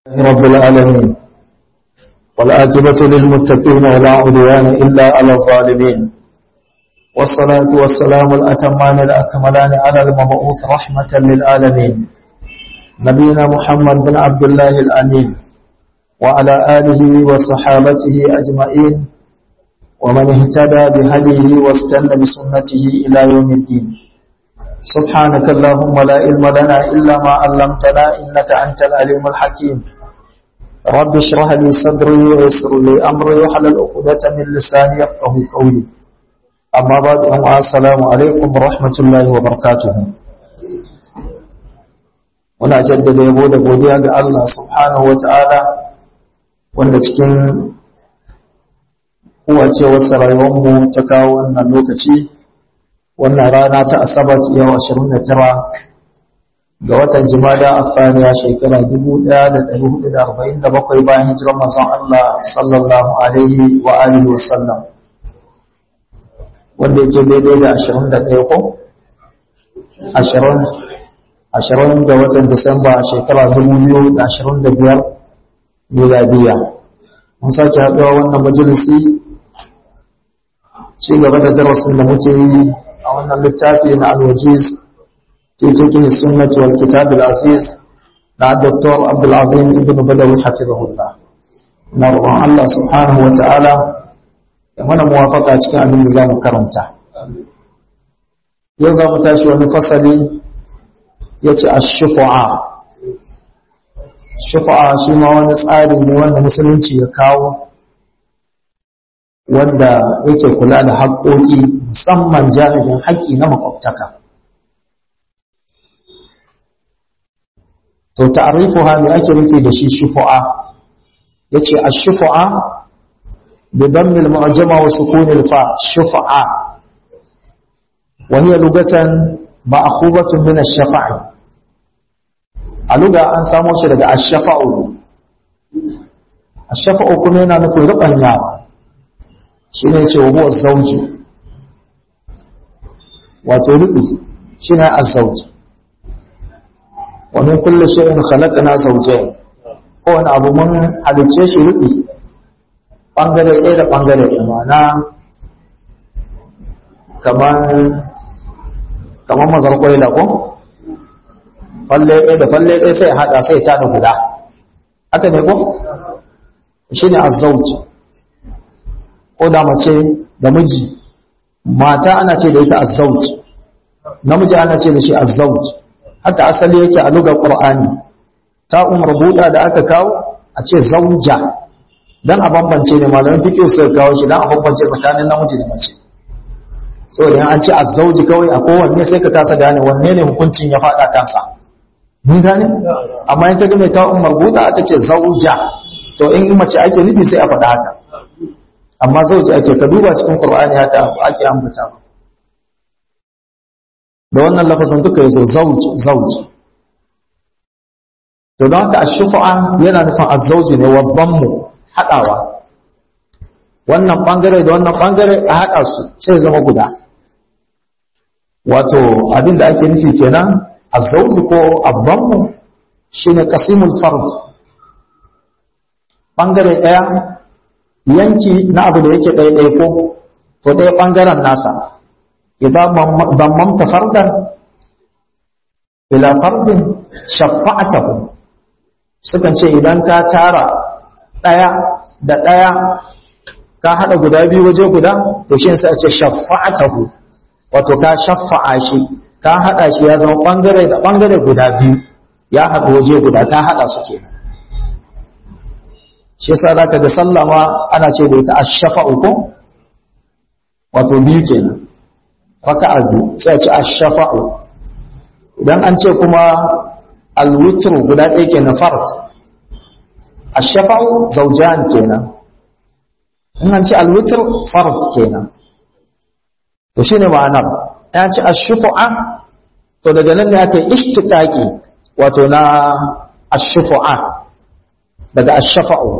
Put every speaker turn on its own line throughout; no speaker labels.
رب العالمين والآجبة للمتقين ولا عدوان إلا على الظالمين والصلاة والسلام الأتمان الأكملان على المبعوث رحمة للعالمين نبينا محمد بن عبد الله الأمين وعلى آله وصحابته أجمعين ومن اهتدى بهديه واستنى بسنته إلى يوم الدين سبحانك اللهم لا علم لنا إلا ما علمتنا إنك أنت العليم الحكيم رب اشرح لي صدري ويسر لي أمري وحلل عقدة من لساني يفقه قولي أما بعد السلام عليكم ورحمة الله وبركاته muna jaddada yabo da godiya ga Allah subhanahu wa ta'ala wanda cikin kowacewarsa rayuwarmu ta kawo wannan lokaci wannan rana ta asabar yau 29 ga watan jimada a faniya shekara 1447 bayan hijirar mazan Allah sallallahu alaihi wa alihi wa sallam wanda yake daidai da 21 ko 20 ga watan disamba shekara 2025 miladiya mun sake haɗuwa wannan majalisi ci gaba da darasin da muke yi a wannan littafi na alwajiz fi fiqh sunnah wal kitab al aziz na Dr. Abdul Azim ibn Badawi hafizahullah na roƙon Allah subhanahu wa ta'ala ya mana muwafaka cikin abin da zamu karanta yau zamu tashi wani fasali yace ash-shufa'a shufa'a shi ma wani tsari ne wanda musulunci ya kawo wanda yake kula da haƙoƙi musamman jami'in haƙƙi na makwabtaka. To, ta'arifuha ne ake nufi da shi shufu'a, ya ce, A shufu'a, bidan milma'ajama wa sukunin fa shufu'a, wani lugatan ba a kubatun mina shafa'i. A luga an samo shi daga ashafa'u. Ashafa'u kuma yana nufin ruɓanyawa. shi ne ce wa zauji wato rubi shi ne azzauji wani kulle shirin halakana zauje kowane abu mun halicce shi rubi ɓangare ɗaya da ɓangare ɗaya mana kamar mazar kwaila ko falle ɗaya da falle ɗaya sai haɗa sai ta da guda haka ne ko shi ne azzauji ko da mace da miji mata ana ce da ita azzauj namiji ana ce da shi azzauj haka asali yake a lugar qur'ani ta umar buda da aka kawo a ce zauja dan a bambance ne malamin fiqh sai kawo shi dan a bambance tsakanin namiji da mace saboda an ce azzauji kawai a kowanne sai ka kasa gane wanne ne hukuncin ya fada kansa mun gane amma in ka ga mai ta umar buda aka ce zauja to in mace ake nufi sai a faɗa haka amma zauji ake ka duba cikin Qur'ani haka ake ambata da wannan lafazin duka yazo zauji zauji to don haka ash-shufa'a yana nufin az-zauji ne wabban mu hadawa wannan bangare da wannan bangare a hada su sai zama guda wato abin da ake nufi kenan az-zauji ko abban mu shine qasimul fard bangare daya yanki na abu da yake ɗaiɗai ko to ɗaya ɓangaren nasa idan mamta fardan ila fardin shafa'atahu sukan ce idan ka tara ɗaya da ɗaya ka haɗa guda biyu waje guda to shi sai a ce shafa'atahu wato ka shafa'a shi ka haɗa shi ya zama ɓangare da ɓangare guda biyu ya haɗu waje guda ka haɗa su kenan shi yasa zaka ga sallah ma ana ce da ita ash-shafa'u ko wato biyu kenan raka'a biyu sai a ce ash-shafa'u idan an ce kuma al-witr guda ɗaya kenan fard ash-shafa'u zawjan kenan in an ce al-witr fard kenan to shine ma'anar ya ce ash-shufa'a to daga nan ne aka yi ishtiqaqi wato na ash-shufa'a daga ashafa'u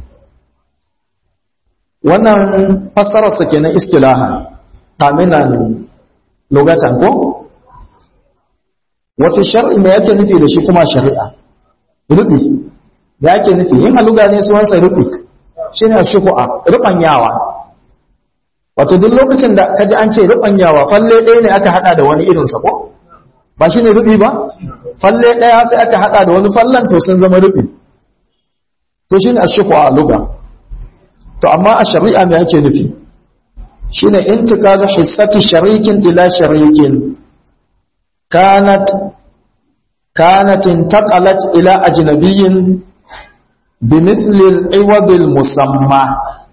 wannan fassararsa kenan istilaha kaminan lugatan ko wafi shar'i me yake nufi da shi kuma shari'a rubi da ake nufi yin aluga ne suwansa rufi shi ne shuku'a ruɓanyawa wato duk lokacin da kaji an ce ruɓanyawa falle ɗaya ne aka haɗa da wani irinsa ko ba shi ne ruɓi ba falle ɗaya sai aka haɗa da wani fallan to sun zama ruɓi to shi ne a shuku'a aluga to amma a shari'a me ake nufi shi ne intikalu hissati sharikin ila sharikin kanat كانت انتقلت إلى أجنبي بمثل العوض المسمى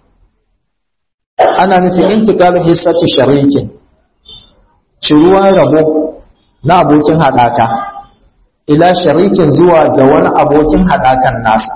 أنا نفي انتقال حصة شريك شروع ربو na abokin haɗaka ila sharikin zuwa ga wani abokin haɗakan nasa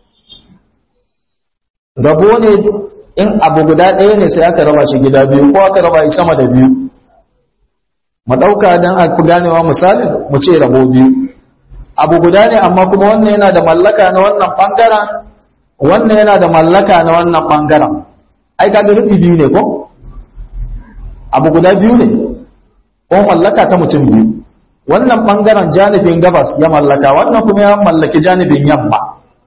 rabo ne in abu guda ɗaya ne sai aka raba shi gida biyu ko aka raba shi sama da biyu mu ɗauka don a ganewa misalin mu ce rabo biyu abu guda ne amma kuma wannan yana da mallaka na wannan ɓangaren wannan yana da mallaka na wannan ɓangaren ai kaga rufi biyu ne ko abu guda biyu ne ko mallaka ta mutum biyu wannan ɓangaren janibin gabas ya mallaka wannan kuma ya mallaki janibin yamma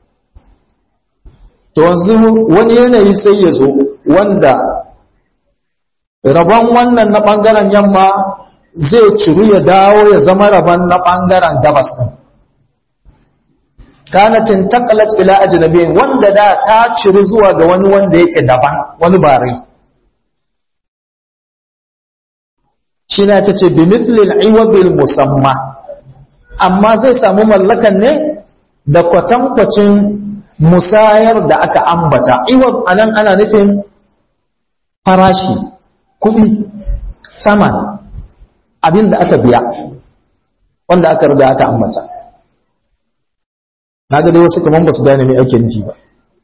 to yanzu wani yanayi sai ya zo wanda rabon wannan na ɓangaren yamma zai ciru ya dawo ya zama rabon na ɓangaren gabas ɗin kanatin takalat ila ajnabi wanda da ta ciru zuwa ga wani wanda yake daban wani bare shi ne ta ce bimithlil iwabil musamma amma zai samu mallakan ne da kwatankwacin musayar da aka ambata iwab anan ana nufin farashi kuɗi saman abin da aka biya wanda aka riga aka ambata na ga dai wasu kaman ba su gane me ake nufi ba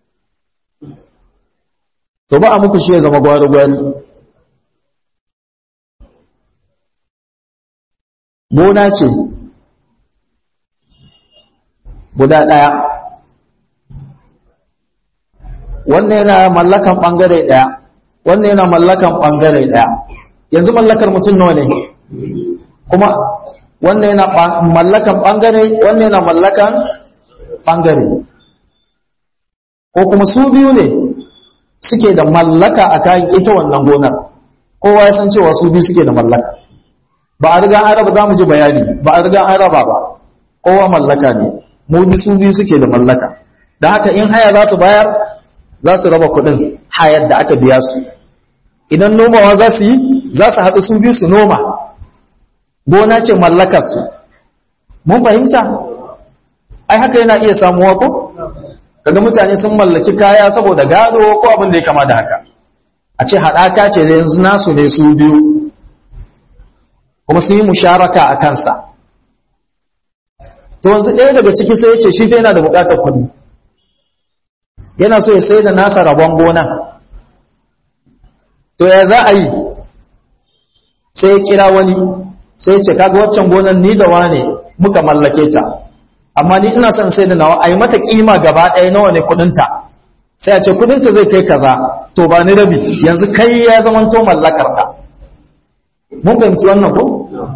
to ba a muku shi ya zama gwari-gwari gona ce guda ɗaya wannan yana mallakan ɓangare ɗaya wannan yana mallakan ɓangare ɗaya yanzu mallakar mutum nawa ne kuma wannan yana mallakan ɓangare wannan yana mallakan ɓangare ko kuma su biyu ne suke da mallaka a kayan ita wannan gonar kowa ya san cewa su biyu suke da mallaka ba a riga an raba za mu ji bayani ba a riga an raba ba kowa mallaka ne mu bi su biyu suke da mallaka da haka in haya za su bayar za su raba kuɗin hayar da aka biya su idan nomawa za su yi za su haɗu su biyu su noma gona ce mallakarsu mun fahimta ai haka yana iya samuwa ko kaga mutane sun mallaki kaya saboda gado ko abin da ya kama da haka a ce haɗaka ce da yanzu nasu ne su biyu kuma sun yi musharaka a kansa to yanzu ɗaya daga ciki sai ya ce shi yana da buƙatar kuɗi yana so ya sai da nasa rabon gona to ya za a yi sai ya kira wani sai ya ce kaga waccan gonan ni da wane muka mallake ta amma ni ina son sai da nawa a yi mata kima gaba ɗaya nawa ne kudinta sai a ce kudinta zai kai kaza to ba ni rabi yanzu kai ya zamanto mallakar ka mun fahimci wannan ko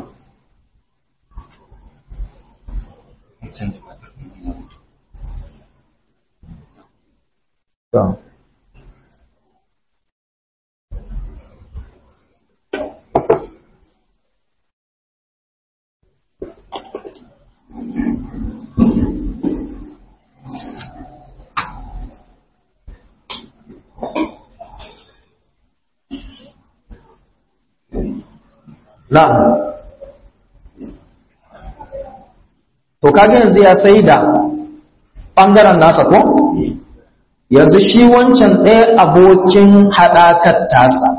Na'am. To kage yanzu ya sai da ɓangaren nasa ko? Yanzu shi wancan ɗaya abokin haɗakar tasa.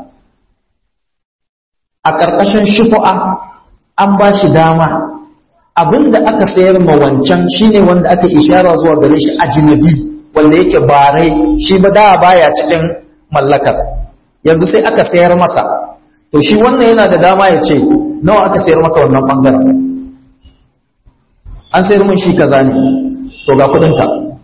A ƙarƙashin shufu'a an ba shi dama abinda aka sayar ma wancan shine wanda aka ishara zuwa gare shi ajinabi wanda yake barai shi ba da baya cikin mallakar yanzu sai aka sayar masa to shi wannan yana da dama ya ce nawa aka sayar maka wannan bangaren an sayar mun shi kaza ne to ga kudinka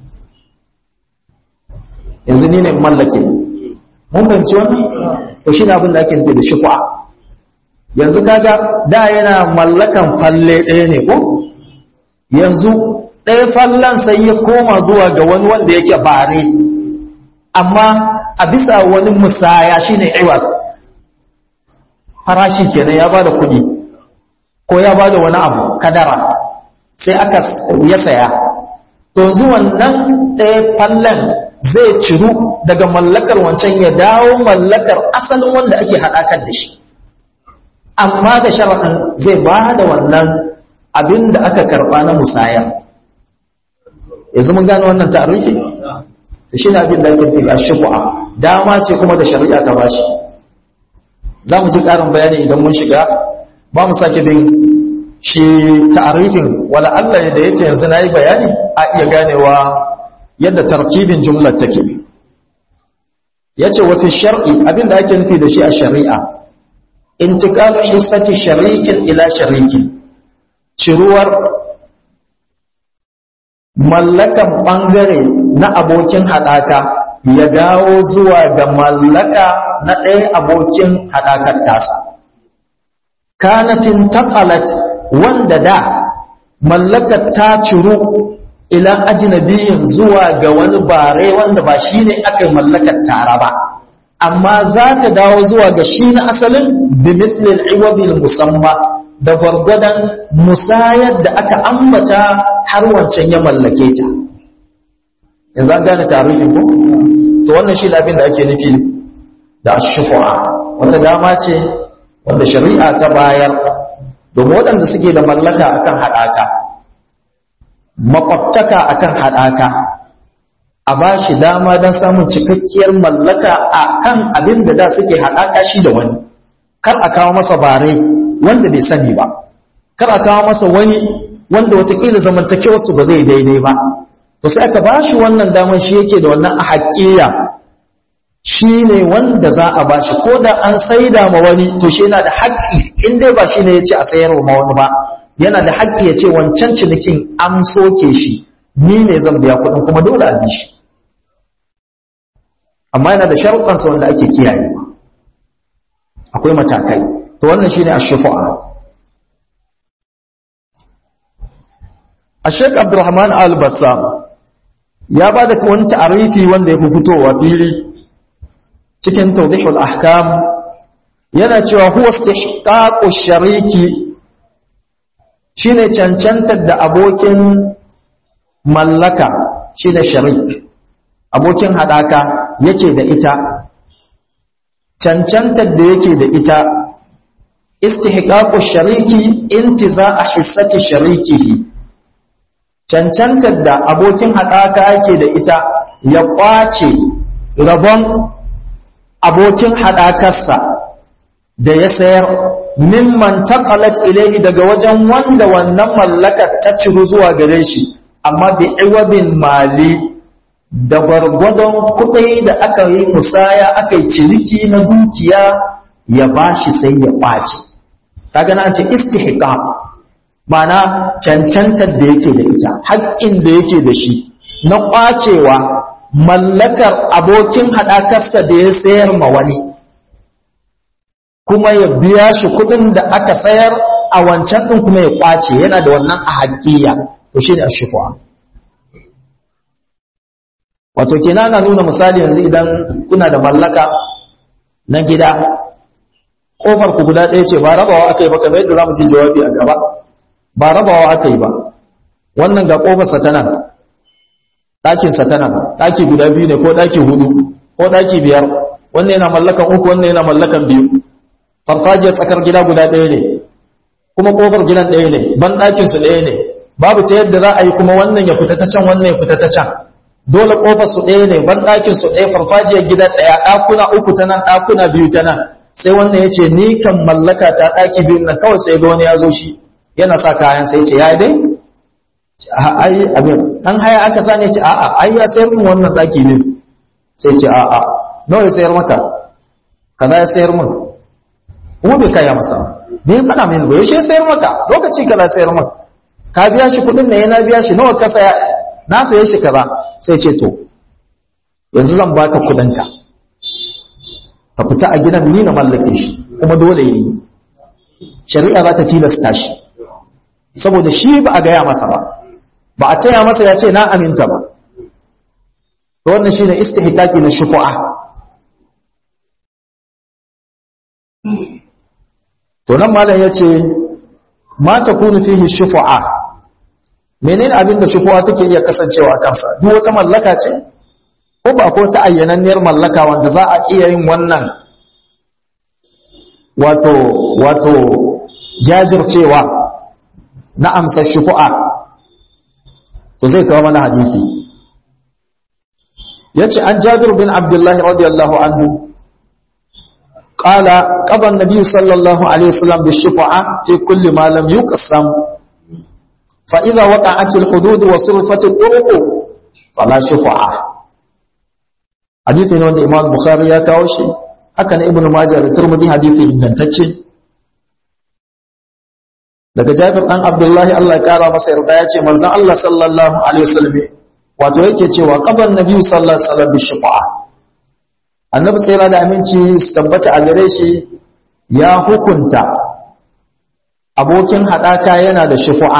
yanzu ni ne mallake mun fahimci wannan to shi ne abin da ake nufi da shukwa yanzu kaga da yana mallakan falle ɗaya ne ko yanzu ɗaya fallon sai ya koma zuwa ga wani wanda yake bare amma a bisa wani musaya shine iwat farashi kenan ya bada kuɗi ko ya bada wani abu kadara sai aka ya saya to yanzu wannan ɗaya fallon zai ciru daga mallakar wancan ya dawo mallakar asalin wanda ake haɗakar da shi amma da sharaɗin zai ba da wannan abin da aka karɓa na musaya yanzu mun gane wannan tarihi da shi ne abin da ake fi a shifu'a dama ce kuma da shari'a ta bashi za mu ji ƙarin bayani idan mun shiga ba mu sake bin shi ta'arifin wala Allah ne da yake yanzu na yi bayani a iya ganewa yadda tarkibin jumlar take ya ce wafi shar'i abin da ake nufi da shi a shari'a intiqalu hissati sharikin ila sharikin ciruwar mallakan ɓangare na abokin haɗaka ya dawo zuwa ga mallaka na ɗaya abokin haɗakar tasa kanatin taqalat wanda da mallakar ta ciru ila ajnabiyin zuwa ga wani bare wanda ba shine aka mallakar tara ba amma za ta dawo zuwa ga shi na asalin bi mithlil iwadil musamma da gwargwadon musayar da aka ambata har wancan ya mallake ta yanzu an gane tarihin ko to wannan shi abin da ake nufi da ashufu'a wata dama ce wanda shari'a ta bayar domin waɗanda suke da mallaka akan haɗaka makwabtaka akan haɗaka a ba shi dama don samun cikakkiyar mallaka a kan abin da da suke haɗaka shi da wani kar a kawo masa bare wanda bai sani ba kar a kawo masa wani wanda watakila zamantakewarsu ba zai daidai ba to sai aka ba shi wannan daman shi yake da wannan a haƙƙiya shi ne wanda za a ba shi ko da an saida ma wani to shi yana da haƙƙi in dai ba shi ne ya ce a sayar ma wani ba yana da haƙƙi ya ce wancan cinikin an soke shi ni ne zan biya kuɗin kuma dole a bi shi amma yana da sharuɗansa wanda ake kiyaye akwai matakai to wannan shine ash-shufa'a Sheikh Abdulrahman Al-Bassam ya ba da wani ta'arifi wanda ya fi fitowa fili cikin tawdihul ahkam yana cewa huwa istihqaqu shariki shine cancantar da abokin mallaka shine sharik abokin hadaka yake da ita cancantar da yake da ita istihqaqu shariki intiza'a hissati sharikihi cancantar da abokin hadaka yake da ita ya kwace rabon abokin hadakarsa da ya sayar mimman taqalat ilayhi daga wajen wanda wannan mallakar ta ciru zuwa gare shi amma bi iwabin mali da gwargwadon kuɗi da aka yi musaya aka yi ciniki na dukiya ya bashi sai ya ɓace kaga na ce istihqaq mana cancantar da yake da ita haƙƙin da yake da shi na ƙwacewa mallakar abokin haɗakarsa da ya sayar ma wani kuma ya biya shi kuɗin da aka sayar a wancan ɗin kuma ya ƙwace yana da wannan a haƙƙiya to shi ne a shufu'a wato kenan na nuna misali yanzu idan kuna da mallaka na gida kofar ku guda ɗaya ce ba rabawa aka yi ba kamar yadda za mu ci jawabi a gaba ba rabawa aka yi ba wannan ga kofarsa ta nan ɗakinsa ta nan ɗaki guda biyu ne ko ɗaki hudu ko ɗaki biyar wannan yana mallakan uku wannan yana mallakan biyu farfajiyar tsakar gida guda ɗaya ne kuma kofar gidan ɗaya ne ban ɗakinsu ɗaya ne babu ta yadda za a yi kuma wannan ya fita ta can wannan ya fita ta can dole kofar su ɗaya ne ban ɗakin su ɗaya farfajiyar gidan ɗaya ɗakuna uku ta nan ɗakuna biyu ta nan sai wannan ya ce ni kan mallaka ta ɗaki biyu nan kawai sai ga wani ya zo shi yana sa kayan sai ce ya dai ai abin dan haya aka sa ne ce a'a ai ya sayar min wannan ɗaki ne sai ce a'a nawa ya sayar maka kaza ya sayar min kuma bai kaya masa bai faɗa min ba yaushe ya sayar maka lokaci kaza sayar maka ka biya shi kuɗin ne yana biya shi nawa ka saya na saye shi kaza sai ce to yanzu zan baka kudinka ka fita a gidan ni na mallake shi kuma dole yi shari'a za ta tilasta shi saboda shi ba a gaya masa ba ba a taya masa ya ce na aminta ba to wannan shine istihqaqi na shufu'a to nan malam yace ma takunu fihi shufu'a menene abin da shufu'a take iya kasancewa kansa duk wata mallaka ce ko ba ko ta ayyananniyar mallaka wanda za a iya yin wannan wato wato jajircewa na amsar shufu'a to zai kawo mana hadisi yace an Jabir bin Abdullah radiyallahu anhu qala qada an-nabiy sallallahu alaihi wasallam bi-shufa'a fi kulli ma lam yuqsam fa idha waqa'at al-hudud wa surfat al-turuq fala shufa'a hadisi ne wanda Imam Bukhari ya kawo shi haka ne Ibn Majah da Tirmidhi hadisi ingantacce daga Jabir dan Abdullahi Allah ya kara masa yarda ya ce manzon Allah sallallahu alaihi wasallam wato yake cewa qaban nabiyyu sallallahu alaihi wasallam bi shufa'a annabi tsira da aminci su tabbata a gare shi ya hukunta abokin hadaka yana da shufa'a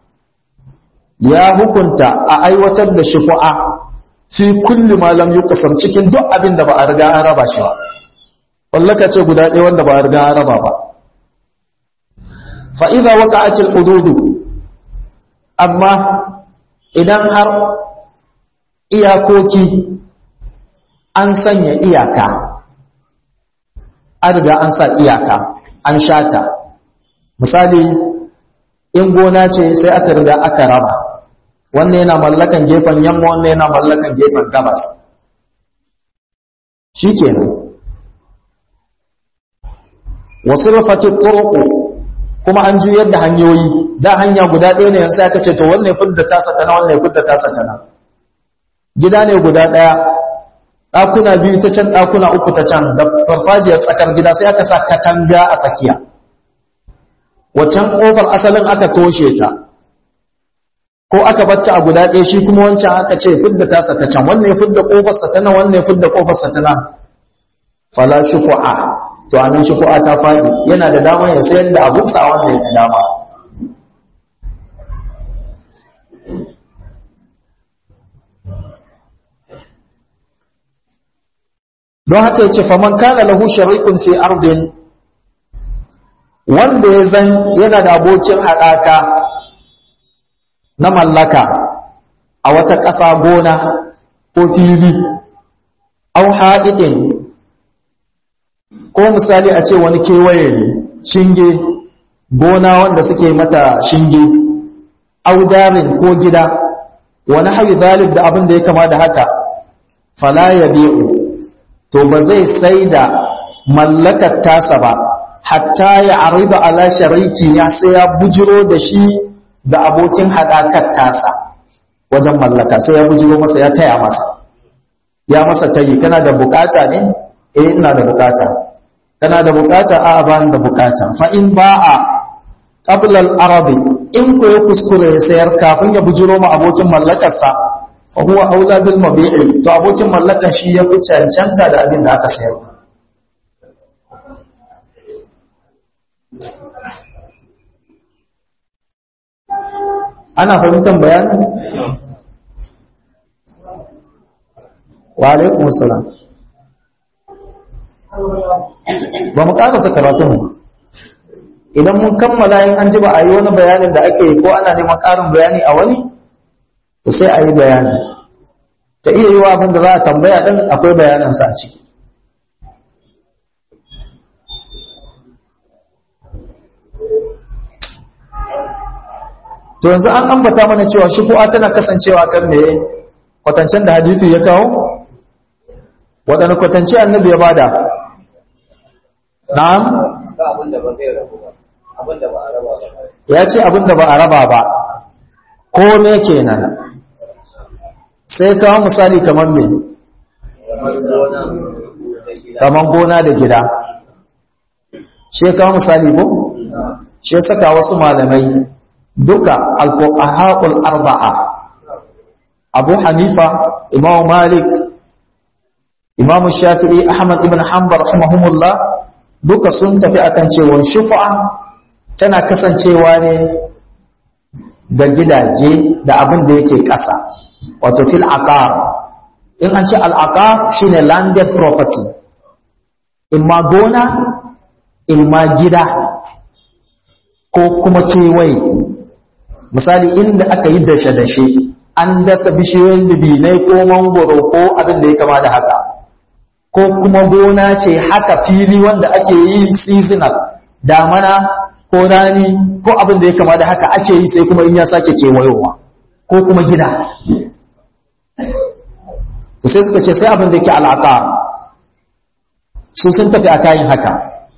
ya hukunta a aiwatar da shufa'a fi kulli ma lam yuqsam cikin duk abin da ba a riga an raba shi ba wallaka ce guda ɗaya wanda ba a riga an raba ba fa idza waqa'atil hudud amma idan har iyakoki an sanya iyaka an riga an sa iyaka an shata misali in gona ce sai aka riga aka raba wannan yana mallakan gefen yamma wannan yana mallakan gefen gabas shikenan wasu rufatin turuku kuma an juyar da hanyoyi da hanya guda ɗaya ne yanzu aka ce to wannan ya fidda tasa tana wannan ya fidda tasa tana gida ne guda ɗaya ɗakuna biyu ta can ɗakuna uku ta can da farfajiyar tsakar gida sai aka sa katanga a tsakiya waccan ƙofar asalin aka toshe ta ko aka bacci a guda ɗaya shi kuma wancan aka ce fidda tasa ta can wannan ya fidda ƙofarsa ta nan wannan ya fidda ƙofarsa ta nan fala shufu'a to anan shufu'a ta faɗi yana da dama ya sayar da abunsa a wannan ya dama don haka yace faman kana lahu sharikun fi ardin wanda ya zan yana da abokin haɗaka na mallaka a wata ƙasa gona ko fili au haɗiɗin ko misali a ce wani kewaye ne shinge gona wanda suke mata shinge audarin ko gida wani hayu zalib da abin da ya kama da haka fala ya bi'u to ba zai sai da mallakar tasa ba hatta ya ariba ala shariki ya sai ya bujiro da shi da abokin haɗakar tasa wajen mallaka sai ya bujiro masa ya taya masa ya masa tayi kana da bukata ne eh ina da bukata kana da bukata a ba da bukata fa in ba'a qabla al-aradi in ko ya kuskure ya sayar kafin ya bujiro ma abokin mallakarsa fa huwa aula bil mabi'i to abokin mallakan shi ya fi cancanta da abin da aka sayar ana fahimtar bayanin wa alaikum assalam ba mu karasa karatun idan mun kammala yin an ji ba a yi wani bayanin da ake ko ana neman ƙarin bayani a wani to sai a yi bayani ta iya yi wa abin da za a tambaya ɗin akwai bayanansa a ciki to yanzu an ambata mana cewa shufu'a tana kasancewa kan me kwatancen da hadisi ya kawo waɗanda kwatance annabi ya bada na'am ya ce abin da ba a raba ba ko me kenan sai kawo misali kamar me kamar gona da gida shi kawo misali ko shi saka wasu malamai duka alfuqaha'ul arba'a Abu Hanifa Imam Malik Imam Shafi'i Ahmad ibn Hanbal rahimahumullah duka sun tafi akan cewa shufa'a tana kasancewa ne ga gidaje da abin da yake ƙasa wato fil aqar in an ce al aqar shine landed property in ma gona in ma gida ko kuma kewaye misali inda aka yi dashe-dashe an dasa bishiyoyin dubinai ko mangoro ko abin da ya kama da haka ko kuma gona ce haka fili wanda ake yi seasonal damana ko rani ko abin da ya kama da haka ake yi sai kuma in ya sake kewayowa ko kuma gida to sai suka ce sai abin da yake al'aqa su sun tafi a kayan haka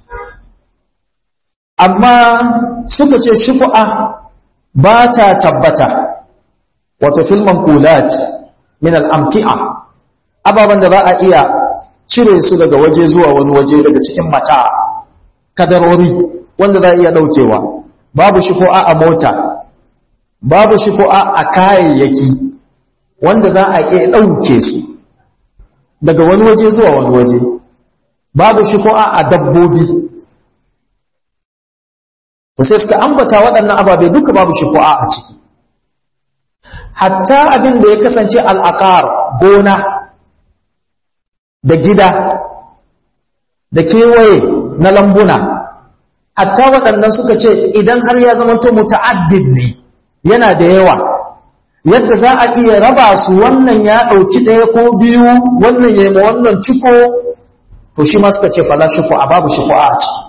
amma suka ce shufu'a ba ta tabbata wato filman kulat min al'amti'a ababen da za a iya cire su daga waje zuwa wani waje daga cikin mata kadarori wanda za a iya daukewa babu shufu'a a mota babu shufu'a a kayayyaki wanda za a iya dauke su daga wani waje zuwa wani waje babu shufu'a a dabbobi to sai suka ambata waɗannan ababe duka babu shufu'a a ciki hatta abin da ya kasance al'aqar gona da gida da kewaye na lambuna hatta waɗannan suka ce idan har ya zamanto muta'addid ne yana da yawa yadda za a iya raba su wannan ya ɗauki ɗaya ko biyu wannan ya yi ma wannan ciko to shi ma suka ce fala shuku a babu shuku a ciki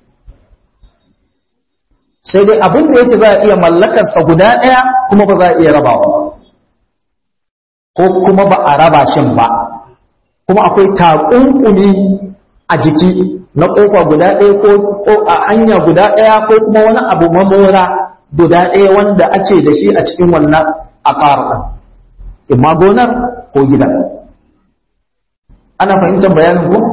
sai dai abin da yake za a iya mallakarsa guda ɗaya kuma ba za a iya rabawa ko kuma ba a raba shin ba kuma akwai takunkumi a jiki na ƙofa guda ɗaya ko a hanya guda ɗaya ko kuma wani abu mamora guda ɗaya wanda ake da shi a cikin wannan akar ɗin imma gonar ko gidan ana fahimtar bayanin ko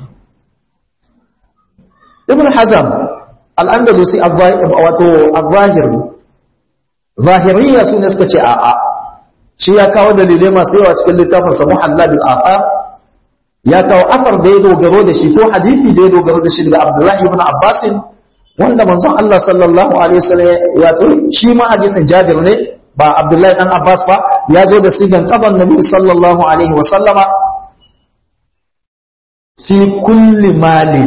ibn hazam al'andalusi wato al-zahiri zahiriya su ne suka ce a'a shi ya kawo dalilai masu yawa cikin littafin sa muhalla bil afar ya kawo afar da ya dogaro da shi ko hadisi da ya dogaro da shi daga abdullahi ibn abbas wanda manzon Allah sallallahu alaihi wasallam ya to shi ma hadisin jabir ne ba abdullahi dan abbas ba ya zo da sigan qaban nabi sallallahu alaihi wasallama fi kulli malin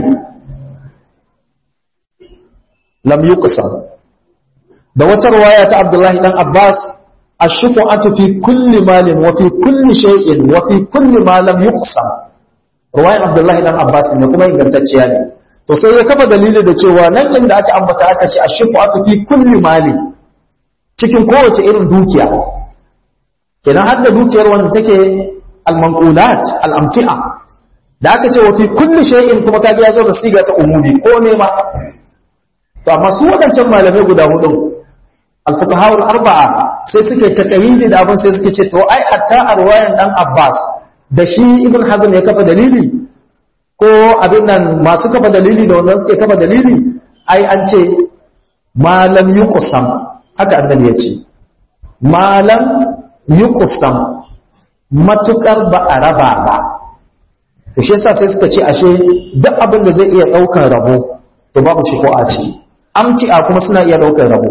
lam yuqsam da wata riwaya ta Abdullahi dan Abbas ash-shufa'atu fi kulli malin wa fi kulli shay'in wa fi kulli ma lam yuqsam riwayar Abdullahi dan Abbas ne kuma ingantacciya ne to sai ya kafa dalili da cewa nan inda aka ambata aka ce ash-shufa'atu fi kulli malin cikin kowace irin dukiya kenan har da dukiyar wanda take al-manqulat al-amti'a da aka ce wa fi kulli shay'in kuma kaga ya zo da siga ta umumi ko ne ma to amma su waɗancan malamai guda hudu alfuqaha'ul arba'a sai suke takayyidi da abin sai suke ce to ai hatta a ruwayan dan Abbas da shi Ibn Hazm ya kafa dalili ko abin nan masu kafa dalili da wannan suke kafa dalili ai an ce malam yuqsam haka annabi ya ce malam yuqsam matukar ba a raba ba to shi yasa sai suka ce ashe duk abin da zai iya daukar rabo to babu shi ko a ciki amti'a kuma suna iya ɗaukar rabo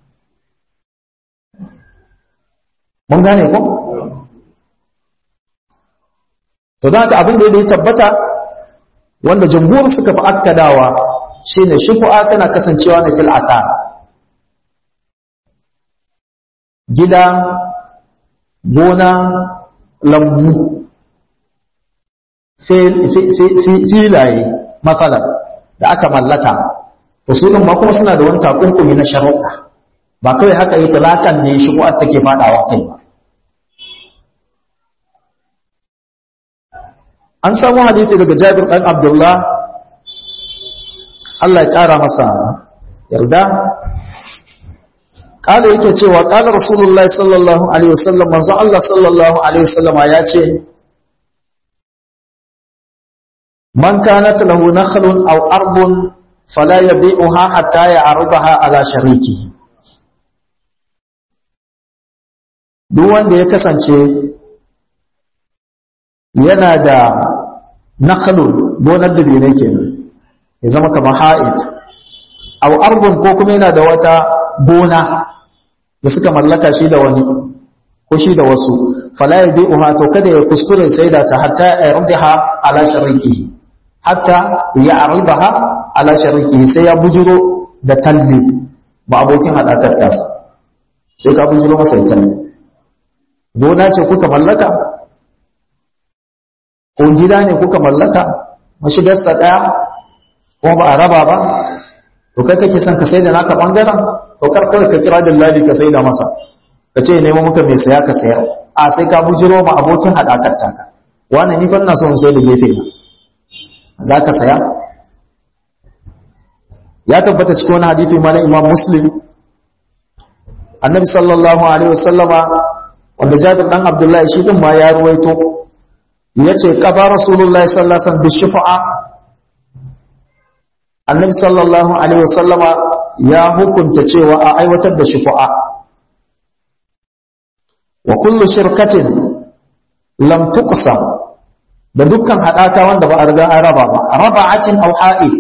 mun gane ko? to za ka abin da ya tabbata wanda jamhur suka fi akkadawa shi ne shufu'a tana kasancewa na fil'ata gida gona lambu filaye matsalar da aka mallaka usulun ma kuma suna da wani takunkumi na sharuɗa ba kawai haka yi talakan ne shubu'ar take fadawa kai ba an samu hadisi daga Jabir dan Abdullah Allah ya kara masa yarda kala yake cewa kala Rasulullah sallallahu alaihi wasallam manzo Allah sallallahu alaihi wasallam ya ce man kanat lahu nakhlun aw ardun fala yabi'uha hatta ya'rudaha ala shariki duk wanda ya kasance yana da nakhlun gonar da bene kenan ya zama kamar ha'id aw ardun ko kuma yana da wata gona da suka mallaka shi da wani ko shi da wasu fala yabi'uha to kada ya kuskure sai da ta hatta yardiha ala sharikihi hatta ya'ridaha ala sharikihi sai ya bujuro da talle ba abokin hadakar tasa sai ka bujuro masa talle gona ce kuka mallaka ko gida ne kuka mallaka mashigarsa ɗaya kuma ba a raba ba to kai kake son ka sai da naka ɓangaren to kar kawai ka kira dillali ka sai da masa ka ce nemo muka mai saya ka sayar a sai ka bujiro ma abokin haɗakar taka wani ni ban na son sai da gefe na za ka saya ya tabbata cikin wani hadithi ma na imam muslim annabi sallallahu alaihi wasallama wanda jabir dan abdullahi shi din ma ya ruwaito yace qaba rasulullahi sallallahu alaihi wasallam bishifa'a annabi sallallahu alaihi wasallama ya hukunta cewa a aiwatar da shifa'a wa kullu shirkatin lam tuqsam da dukkan hadaka wanda ba a riga an raba ba raba'atin aw ha'id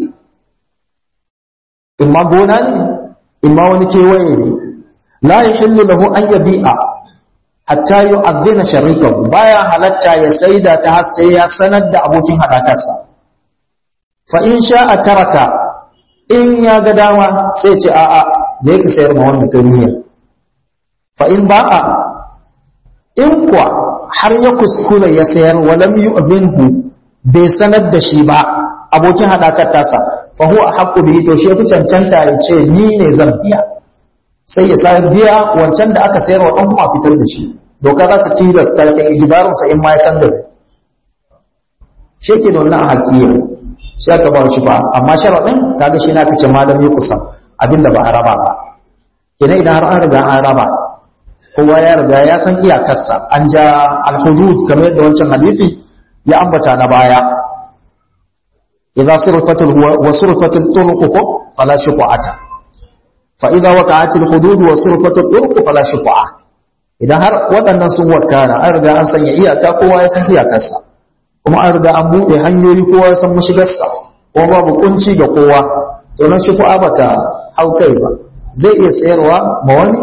imma gona ne imma wani kewaye ne la yahillu lahu an yabi'a hatta yu'adhdhina sharikahu baya halatta ya saida ta har sai ya sanar da abokin hadakarsa fa in sha'a taraka in ya ga dama sai ce a'a je ka sayar ma wannan kaniya fa in ba'a in kuwa har ya kuskura ya sayar walam yu'dhinhu bai sanar da shi ba abokin hadakar tasa fa huwa haqqu bihi to shi fi cancanta ya ce ni ne zan biya sai ya sayar biya wancan da aka sayar wa dan kuma fitar da shi doka za ta tilasta ta ijibarin sa in ma ya kandare shi ke da wannan hakiya shi aka ba shi ba amma sharadin kaga shi na kace malam ya kusa abinda ba a raba ba kenan idan har an riga an raba kowa ya riga ya san iyakarsa an ja alhudud kamar yadda wancan hadisi ya ambata na baya idza surfatul wa surfatul turuq fala shuqata fa idza waqa'at alhudud wa surfatul turuq fala shuqa idan har waɗannan sun wakana an riga an sanya iyaka kowa ya san iyakarsa kuma an riga an buɗe hanyoyi kowa ya san mashigarsa kuma babu kunci ga kowa to nan shuqa bata hau kai ba zai iya sayarwa ma wani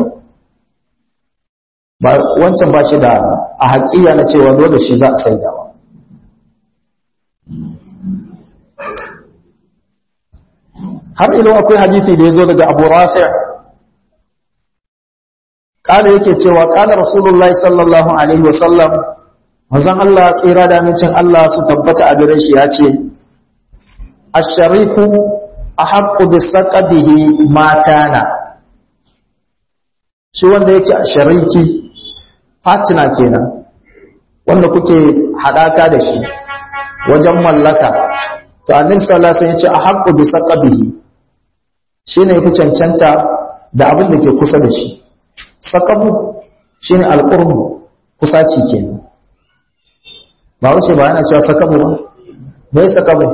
ba wancan ba shi da a haƙiya na cewa dole shi za a saida ba har ilo akwai hadithi da ya zo daga abu rafi ƙada yake cewa ƙada rasulullahi sallallahu alaihi wasallam manzan Allah tsira da amincin Allah su tabbata a gare shi ya ce ashariku a haƙƙu bisa ƙadihi matana shi wanda yake a shariki fatina kenan wanda kuke haɗaka da shi wajen mallaka to annabi sallallahu alaihi wasallam yace a haqqu bi saqabihi shine yafi cancanta da abin da ke kusa da shi saqabu shine alqurbu kusaci kenan ba wuce ba yana cewa saqabu ba me saqabu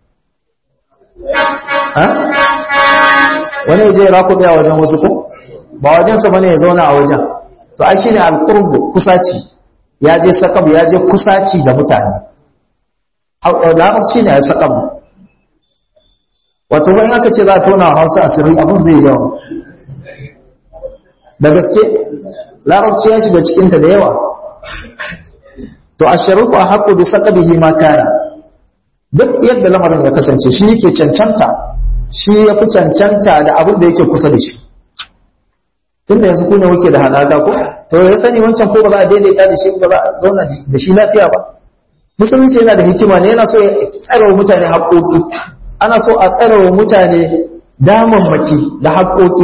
ha wani je rakuɗe a wajen wasu ko ba wajensa bane ya zauna a wajen to ai shine alqurbu kusaci ya je saqab ya je kusaci da mutane larabci ne ya saqab wato wani aka ce za a tona Hausa asiri abin zai yawa da gaske larabci ya shiga cikin ta da yawa to asharuku haqqu bi saqabihi ma kana duk yadda lamarin ya kasance shi yake cancanta shi ya fi cancanta da abin da yake kusa da shi tunda yanzu ku ne muke da halaka ko to ya sani wancan ko ba za a daidaita da shi ba za a zauna da shi lafiya ba musulunci yana da hikima ne yana so ya tsare wa mutane haƙoƙi ana so a tsare wa mutane damammaki da haƙoƙi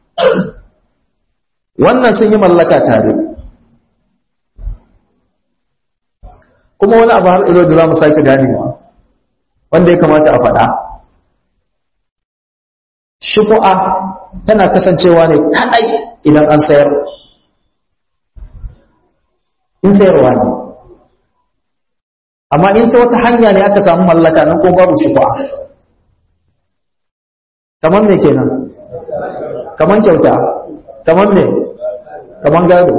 wannan sun yi mallaka tare kuma wani abu har ilo da za mu sake ganewa wanda ya kamata a faɗa shufu'a tana kasancewa ne kaɗai idan an sayar in sayarwa ne amma in ta wata hanya ne aka samu mallaka nan ko babu shufu'a kamar me kenan kamar kyauta kamar me kamar gado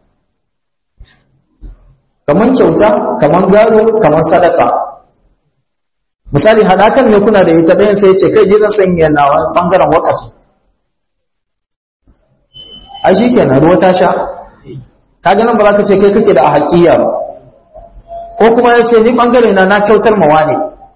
kamar kyauta kamar gado kamar sadaka misali hadakan ne kuna da ita ɗayan sai ce kai je zan sanya na bangaren wakafi a shi kenan ruwa ta sha kaga nan ba za ka ce kai kake da a haƙiya ba ko kuma ya ce ni ɓangare na na kyautar ma wane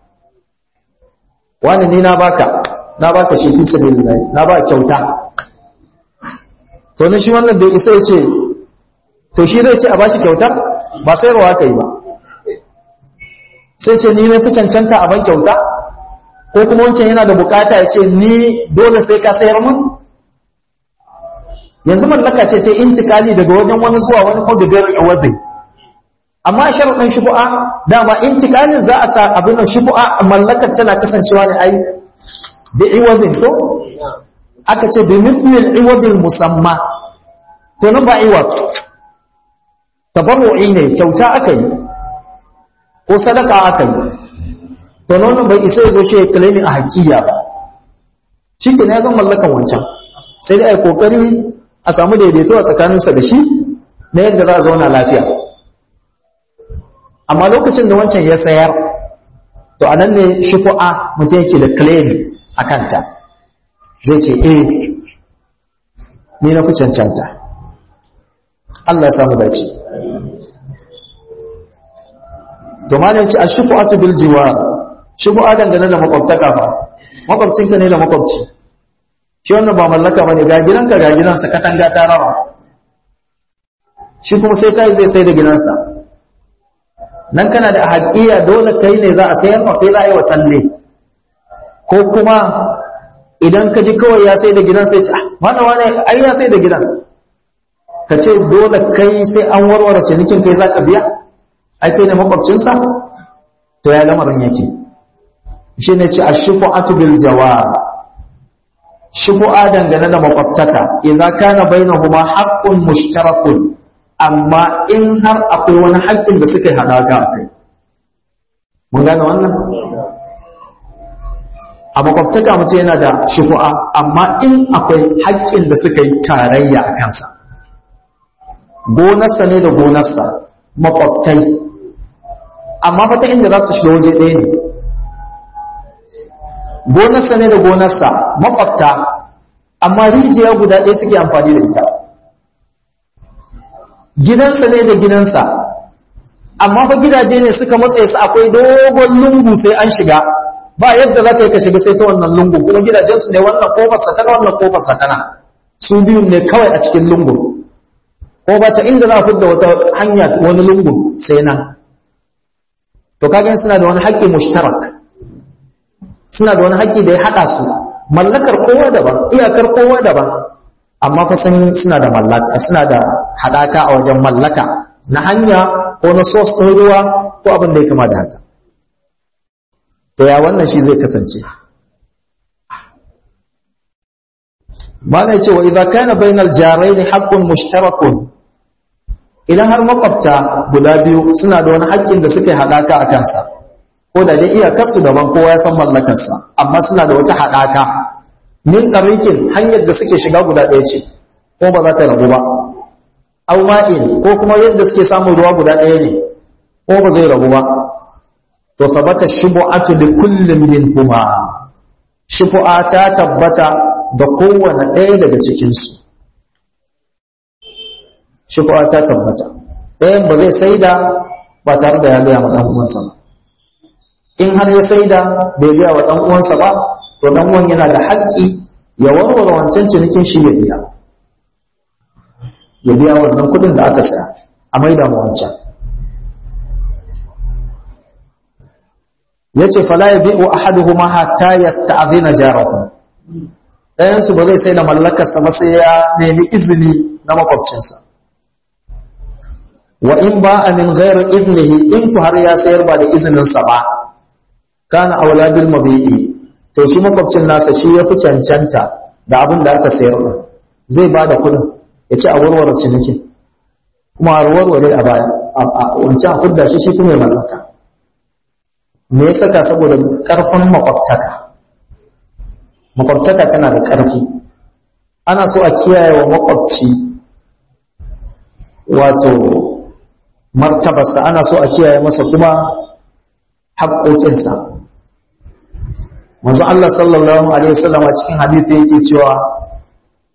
wane ni na baka na baka shi fi sabilillahi na ba kyauta to ne shi wannan bai isa ya ce to shi zai ce a bashi kyautar ba sayarwa ka yi ba sai ce ni na fi cancanta a ban kyauta ko kuma wancan yana da bukata ya ce ni dole sai ka sayar mun yanzu mallaka ce ta intikali daga wajen wani zuwa wani ko da gari wadai amma sharuɗin shubu'a dama intikalin za a sa abin shubu'a mallakar tana kasancewa ne ai bi iwadin to aka ce bi mithlil iwadil musamma to nan ba iwad tabarru'i ne kyauta aka yi ko sadaka aka yi to nan bai isa ya zo shi ya kalemi a hakiya ba shi ke ya zan mallakan wancan sai dai a kokari a samu daidaito a tsakaninsa da shi na yadda za a zauna lafiya amma lokacin da wancan ya sayar to anan ne shufu'a mutum yake da claim a kanta zai ce eh ni na fi cancanta Allah ya samu dace to ma ne ce a shufu'atu bil jiwar shufu'a dangane da makwabtaka fa makwabcinka ne da makwabci shi wannan ba mallaka bane ga gidanka ga gidansa katanga ta rawa shi kuma sai kai zai sai da gidansa nan kana da haƙiya dole kai ne za a sayar ma kai za a yi wa talle ko kuma idan ka ji kawai ya sai da gidan sai ce ah wani wani ai ya sai da gidan ka ce dole kai sai an warware cinikin kai za ka biya ai kai ne makwabcinsa to ya lamarin yake shi ne ce a shufu'atu bil jawab shubu'a dangane da makwabtaka idan kana bainahuma haqqun mushtarakun amma in har akwai wani haƙƙin da suka hada ga kai mun gane wannan a makwabtaka mutum yana da shubu'a amma in akwai haƙƙin da suka yi tarayya a kansa gonarsa ne da gonarsa makwabtai amma fata inda za su shiga waje ɗaya ne gonarsa ne da gonarsa makwabta amma rijiya guda ɗaya suke amfani da ita gidansa ne da gidansa amma fa gidaje ne suka matse su akwai dogon lungu sai an shiga ba yadda za ka yi ka shiga sai ta wannan lungu kuma gidajensu ne wannan kofar satana wannan kofar satana su biyun ne kawai a cikin lungu ko ba ta inda za a fidda wata hanya wani lungu sai nan to kaga suna da wani haƙƙi mushtarak suna da wani haƙƙi da ya haɗa su mallakar kowa daban iyakar kowa daban amma fa sun suna da mallaka suna da haɗaka a wajen mallaka na hanya ko na sos ɗin ruwa ko abin da ya kama da haka to ya wannan shi zai kasance mana ya ce wa idan kana bainal jaraini haqqun mushtarakun idan har makwabta guda biyu suna da wani haƙƙin da suka yi haɗaka a kansa ko da dai iyakarsu daban kowa ya san mallakarsa amma suna da wata haɗaka min ɗarikin hanyar da suke shiga guda ɗaya ce ko ba za ta rabu ba au ma'in ko kuma yadda suke samun ruwa guda ɗaya ne ko ba zai rabu ba to sabata shubu'atu li kullin minhuma shubu'a ta tabbata da kowane ɗaya daga cikin su shubu'a ta tabbata ɗayan ba zai saida ba tare da ya gaya ma ɗan uwansa ba in har ya saida bai biya wa ɗan uwansa ba to ɗan uwan yana da haƙƙi ya warware wancan cinikin shi ya biya ya biya wannan kuɗin da aka saya a maida ma wancan yace fala yabi'u ahaduhuma hatta yasta'dhina jarahu ɗayan su ba zai sai da mallakarsa ba sai ya nemi izini na makwabcinsa wa in ba a min ghairu idnihi in ku har ya sayar ba da izininsa ba kana aula bil mabi'i to shi makwabcin nasa shi ya fi cancanta da abin da aka sayar din zai ba da kudin ya ce a warware ciniki kuma a warware a baya a wancan a kudda shi shi kuma ya mallaka me ya saka saboda karfin makwabtaka makwabtaka tana da karfi ana so a kiyaye wa makwabci wato martabarsa ana so a kiyaye masa kuma haƙoƙinsa manzo Allah sallallahu alaihi wasallam a cikin hadisi yake cewa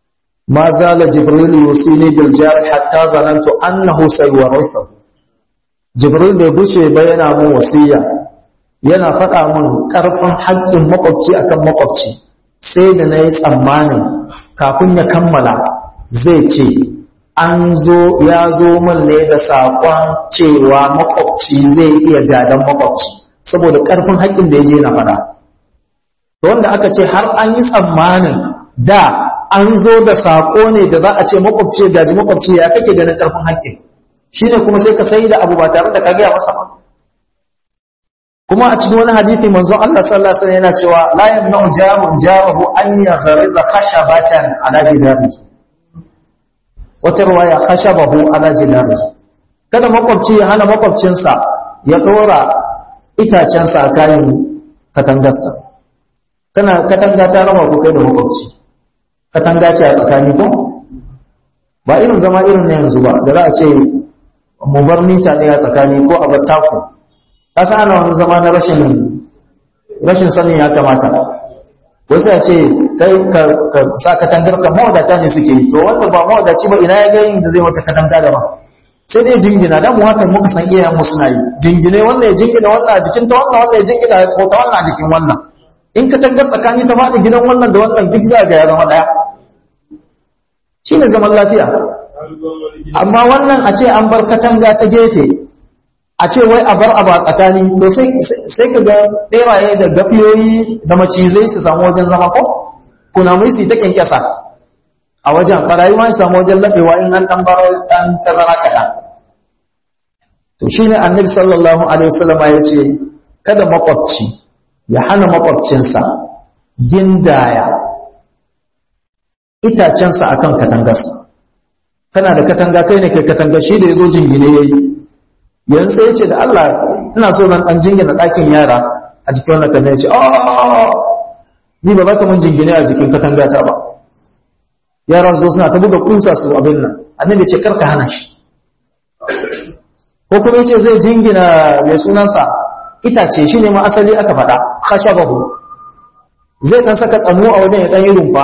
ma zala jibril yusini bil jar hatta zanantu annahu sayuwarithu jibril bai bushe ba yana mun wasiya yana faɗa mun ƙarfin haƙƙin makwabci akan makwabci sai da na yi tsammanin kafin ya kammala zai ce an zo ya zo min ne da saƙon cewa makwabci zai iya gadon makwabci saboda ƙarfin haƙƙin da ya je na faɗa wanda aka ce har an yi tsammanin da an zo da saƙo ne da za a ce makwabci gaji makwabci ya kake ganin ƙarfin haƙƙin shine kuma sai ka sai da abu ba tare da ka gaya masa ba kuma a cikin wani hadisi manzon Allah sallallahu alaihi wasallam yana cewa la yamna'u jarun jarahu an yaghriza khashabatan ala jidarihi wata ruwaya khashabahu ala jidarihi kada makwabci ya hana makwabcinsa ya dora itacensa a kayan katangarsa kana katanga ta raba ku kai da makwabci katanga ce a tsakani ko ba irin zama irin na yanzu ba da za a ce mu bar mita ɗaya tsakani ko a bar taku kasa ana wani zama na rashin rashin sanin ya kamata wasu ya ce kai ka sa katangar ka mawadata ne suke yi to wanda ba mawadaci ba ina ya ga yin da zai mata katanga da ba sai dai jingina dan mu haka muka san iyayen mu suna yi jingine wannan ya jingina wannan a jikin ta wannan wannan ya jingina ko ta wannan a jikin wannan in katangar tsakani ta faɗi gidan wannan da wannan duk za ga ya zama ɗaya shine zaman lafiya amma wannan a ce an bar katanga ta gefe a ce wai a bar abu a tsakani to sai ka ga ɗeraye da gafiyoyi da macizai su samu wajen zama ko kunamai su ta kyankyasa a wajen ɓarayi ma su samu wajen laɓewa in an ɗan baro ɗan tazara kaɗan to shi ne annabi sallallahu alaihi wasallama ya ce kada makwabci ya hana makwabcinsa gindaya itacensa akan katangarsa kana da katanga kai ne kai katanga shi da ya zo jingine ya yi yanzu sai ya ce da Allah ina so nan ɗan jingina ɗakin yara a jikin wannan kan ya ce ni ba za ka mun jingine a jikin katanga ta ba yaran zo suna ta buga kusa su abin nan annabi ce karka hana shi ko kuma yace zai jingina mai sunansa itace shine ma asali aka faɗa khashabahu zai dan saka tsamo a wajen ya dan yi rumfa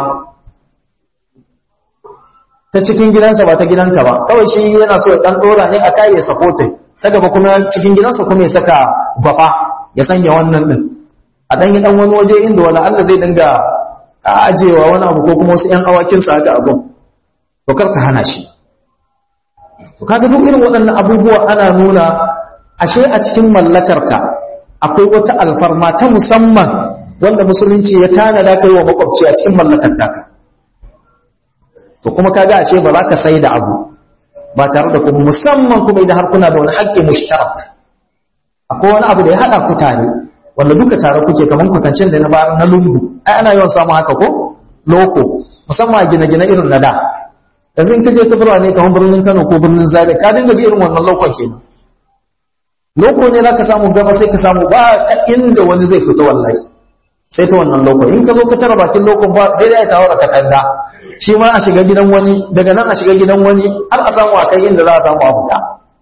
ta cikin gidansa ba ta gidanka ba kawai shi yana so ya dan dora ne a kai ya sapote ta gaba kuma cikin gidansa kuma ya saka gwafa ya sanya wannan din a dan yi dan wani waje inda wani Allah zai dinga ajewa wani abu ko kuma wasu ƴan awakin sa haka abun to kar ka hana shi to kaga duk irin waɗannan abubuwa ana nuna ashe a cikin mallakarka akwai wata alfarma ta musamman wanda musulunci ya tanada kai wa makwabci a cikin mallakar taka to kuma kaga ashe ba za ka sai da abu ba tare da kuma musamman kuma idan har kuna da wani haƙƙi mushtarak akwai wani abu da ya haɗa ku tare wanda duka tare kuke kamar kwatancin da na bayar na lungu ai ana yawan samun haka ko loko musamman a gine-gine irin na da yanzu in ka je ta birane kamar birnin Kano ko birnin Zaria ka dinga ji irin wannan lokon kenan loko ne za ka samu gaba sai ka samu ba ta inda wani zai fita wallahi sai ta wannan loko in ka zo ka tara bakin lokon ba sai da ya tawo da katanga shi ma a shiga gidan wani daga nan a shiga gidan wani har a samu a kai inda za a samu a fita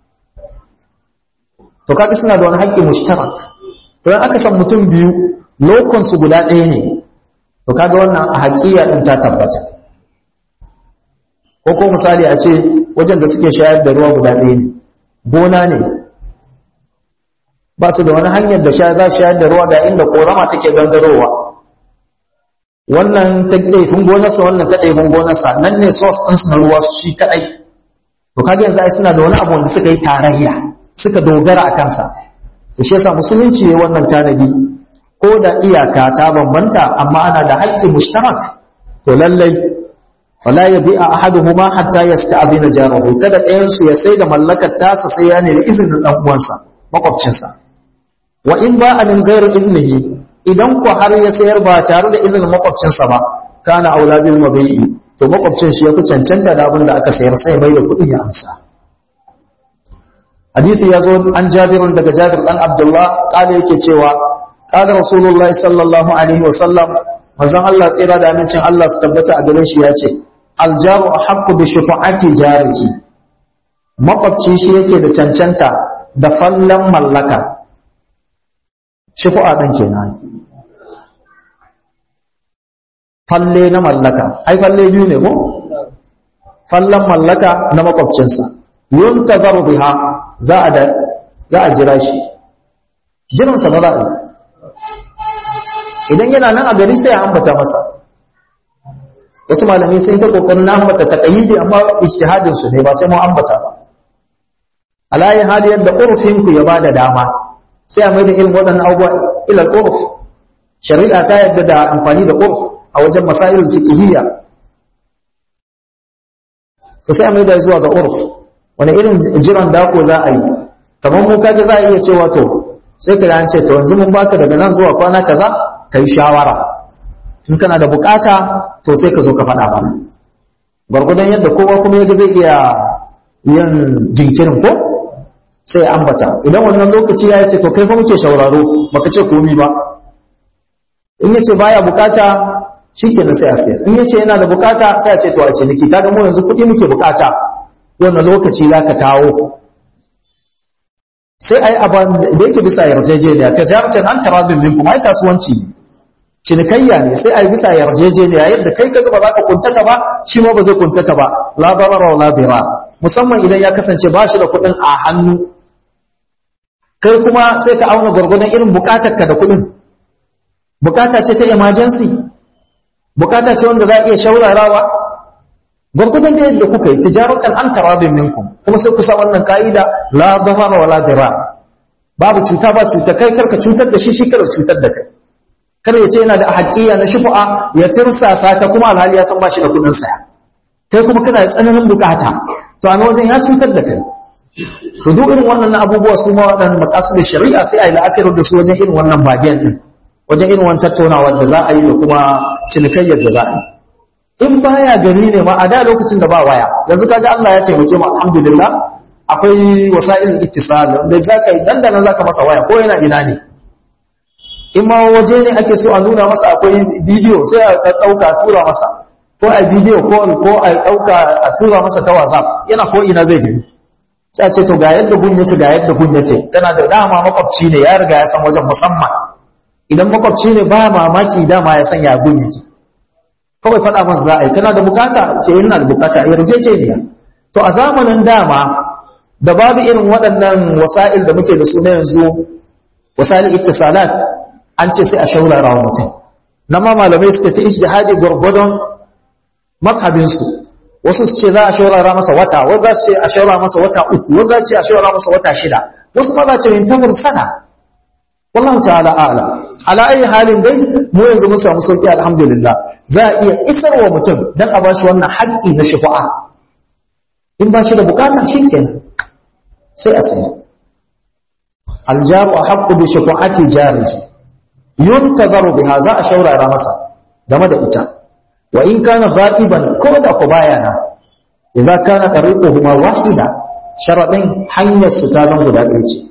to kaga suna da wani haƙƙi mushtarak to in aka san mutum biyu lokon su guda ɗaya ne to kaga wannan a haƙiya din ta tabbata ko ko misali a ce wajen da suke shayar da ruwa guda ɗaya ne gona ne ba su da wani hanyar da za shayar da ruwa ga inda korama take gangarowa wannan ta ɗaifin gonarsa wannan ta ɗaifin gonarsa nan ne source ɗinsu na ruwa shi kaɗai to kaga yanzu ai suna da wani abu wanda suka yi tarayya suka dogara a kansa to shi yasa musulunci ya wannan tanadi ko da iyaka ta bambanta amma ana da haƙƙi mushtarak to lallai fala yabi'a ahaduhuma hatta yasta'dina jarahu kada ɗayan su ya sai da mallakar tasa sai ya nemi izinin dan uwansa makwabcinsa wa in ba min ghairi iznihi idan ko har ya sayar ba tare da izinin makwabcinsa ba kana aula bil mabi'i to makwabcin shi yafi cancanta da abin da aka sayar sai mai da kuɗin ya amsa hadisi yazo an jabirun daga jabir dan abdullah kale yake cewa qala rasulullahi sallallahu alaihi wa sallam manzon Allah tsira da amincin Allah su tabbata a gare shi yace aljaru ahqqu bi shufa'ati jarihi makwabci shi yake da cancanta da fallan mallaka shufa'a ɗin kenan falle na mallaka ai falle biyu ne ko fallan mallaka na makwabcinsa yuntazaru biha za a da za a jira shi jiransa ba za a yi idan yana nan a gari sai a ambata masa wasu malamai sun ta kokarin na ambata taqayyidi amma ijtihadin su ne ba sai mu ambata ba alayi hali yadda urfin ku ya bada dama sai a maida irin waɗannan abubuwa ila urf shari'a ta yadda da amfani da urf a wajen masailul fiqhiyya to sai a maida zuwa ga urf wani irin jiran dako za a yi kamar mu kaga za a iya cewa to sai ka an ce to yanzu mun baka daga nan zuwa kwana kaza kai shawara in kana da bukata to sai ka zo ka faɗa mana gwargwadon yadda kowa kuma yadda zai iya yin jinkirin ko sai ambata idan wannan lokaci ya ce to kai fa muke shauraro baka ce komi ba in yace baya bukata shikenan sai a sayar in yace yana da bukata sai a ce to a ce niki kaga mu yanzu kuɗi muke bukata wannan lokaci zaka kawo sai ai aban da yake bisa yarjejeniya ta jarumtan an tarazin din kuma ai kasuwanci ne cinikayya ne sai ai bisa yarjejeniya yadda kai kaga ba za ka kuntata ba shi ma ba zai kuntata ba la darara wa la dira musamman idan ya kasance ba shi da kuɗin a hannu kai kuma sai ka auna gwargwadon irin bukatarka da kuɗin bukata ce ta emergency bukata ce wanda za a iya shaurarawa gwargwadon da yadda kuka yi tijaratan an taradin minkum kuma sai kusa wannan ka'ida la darara wa la dira babu cuta ba cuta kai karka cutar da shi shi kada cutar da kai kada ya ce yana da haƙiya na shufu'a ya tirsasa ta kuma alhali ya san ba shi da kuɗin saya kai kuma kana da tsananin bukata to a wajen ya cutar da kai to duk irin wannan abubuwa su ma waɗannan makasu da shari'a sai a yi la'akari da su wajen irin wannan bagen din wajen irin wannan tattaunawa da za a yi da kuma cinikayyar da za a yi in baya gari ne ma a da lokacin da ba waya yanzu kaga Allah ya taimake mu alhamdulillah akwai wasa'il ittisal da zaka yi dan da nan zaka masa waya ko yana ina ne in ma waje ne ake so a nuna masa akwai bidiyo sai a dauka tura masa ko a bidiyo call ko a dauka a tura masa ta WhatsApp yana ko ina zai gani sai a ce to ga yadda gun yake ga yadda gun yake tana da dama makwabci ne ya riga ya san wajen musamman idan makwabci ne ba mamaki dama ya san ya gun yake kawai faɗa masa za a yi kana da bukata ce yana da bukata a yarjejeniya to a zamanin dama da babu irin waɗannan wasa'il da muke da su na yanzu wasa'il ittisalat an ce sai a shaurara wa mutum na ma malamai suka ta ijtihadi gwargwadon mazhabinsu wasu su ce za a shaurara masa wata wasu za su ce a shaurara masa wata uku wasu za su ce a shaurara masa wata shida wasu ma za ce yintazir sana wallahu ta'ala a'la ala ayi halin dai mu yanzu mun samu sauki alhamdulillah za a iya isarwa mutum dan a bashi wannan haƙƙi na shufa'a in ba shi da bukata shikenan sai a sani aljaru haqqu bi shafa'ati jariji yuntazaru biha za a shaurara masa game da ita wa in kana ghaiban ko da ku bayana idza kana tariquhuma wahida sharadin hanyar su ta zan guda ɗaya ce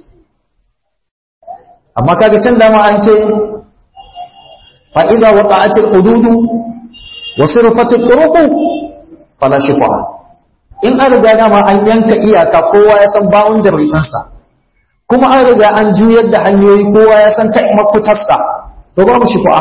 amma kaga can dama an ce fa idza waqa'at al-hudud wa sirfat al-turuq fala shifa'a in an riga dama an yanka iyaka kowa ya san boundary ɗinsa kuma an riga an juyar da hanyoyi kowa ya san ta mafitarsa to babu shifa'a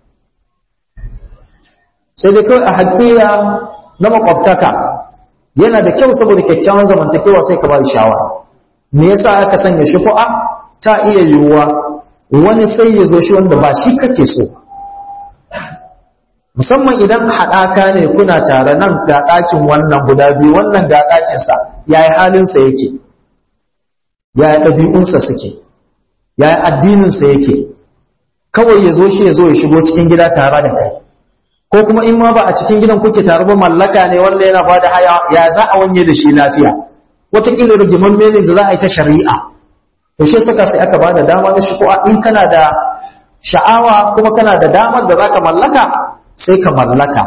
sai dai kawai a haƙiya na makwabtaka yana da kyau saboda kyakkyawan zamantakewa sai ka ba shawara me yasa aka sanya shifa'a ta iya yiwuwa wani sai ya zo shi wanda ba shi kake so musamman idan haɗaka ne kuna tare nan ga ɗakin wannan guda biyu wannan ga ɗakinsa ya yi halinsa yake ya yi ɗabi'unsa suke ya yi addininsa yake kawai ya zo shi ya zo ya shigo cikin gida tare da kai ko kuma in ma ba a cikin gidan kuke tare ba mallaka ne wanda yana ba da haya ya za a wanye da shi lafiya wataƙila rigiman mene da za a yi ta shari'a to shi saka sai aka ba da dama na shigo in kana da sha'awa kuma kana da damar da za ka mallaka sai ka mallaka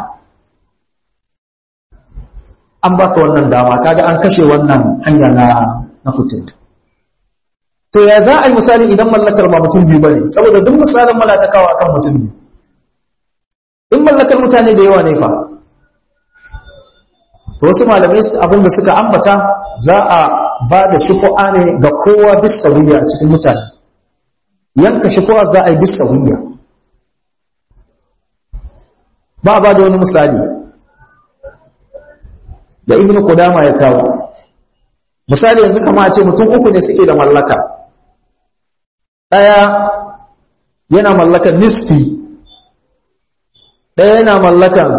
an baka wannan dama kaga an kashe wannan hanya na na fitin to ya za a yi misali idan mallakar ba mutum biyu bane saboda duk misalin mala ta kawo akan mutum biyu in mallakar mutane da yawa ne fa to wasu malamai abin da suka ambata za a ba da shufu'a ne ga kowa bis sawiya a cikin mutane yanka shufu'a za a yi bis sawiya ba ba da wani misali da ibn qudama ya kawo misali yanzu kama a ce mutum uku ne suke da mallaka ɗaya yana mallakan nisfi ɗaya yana mallakan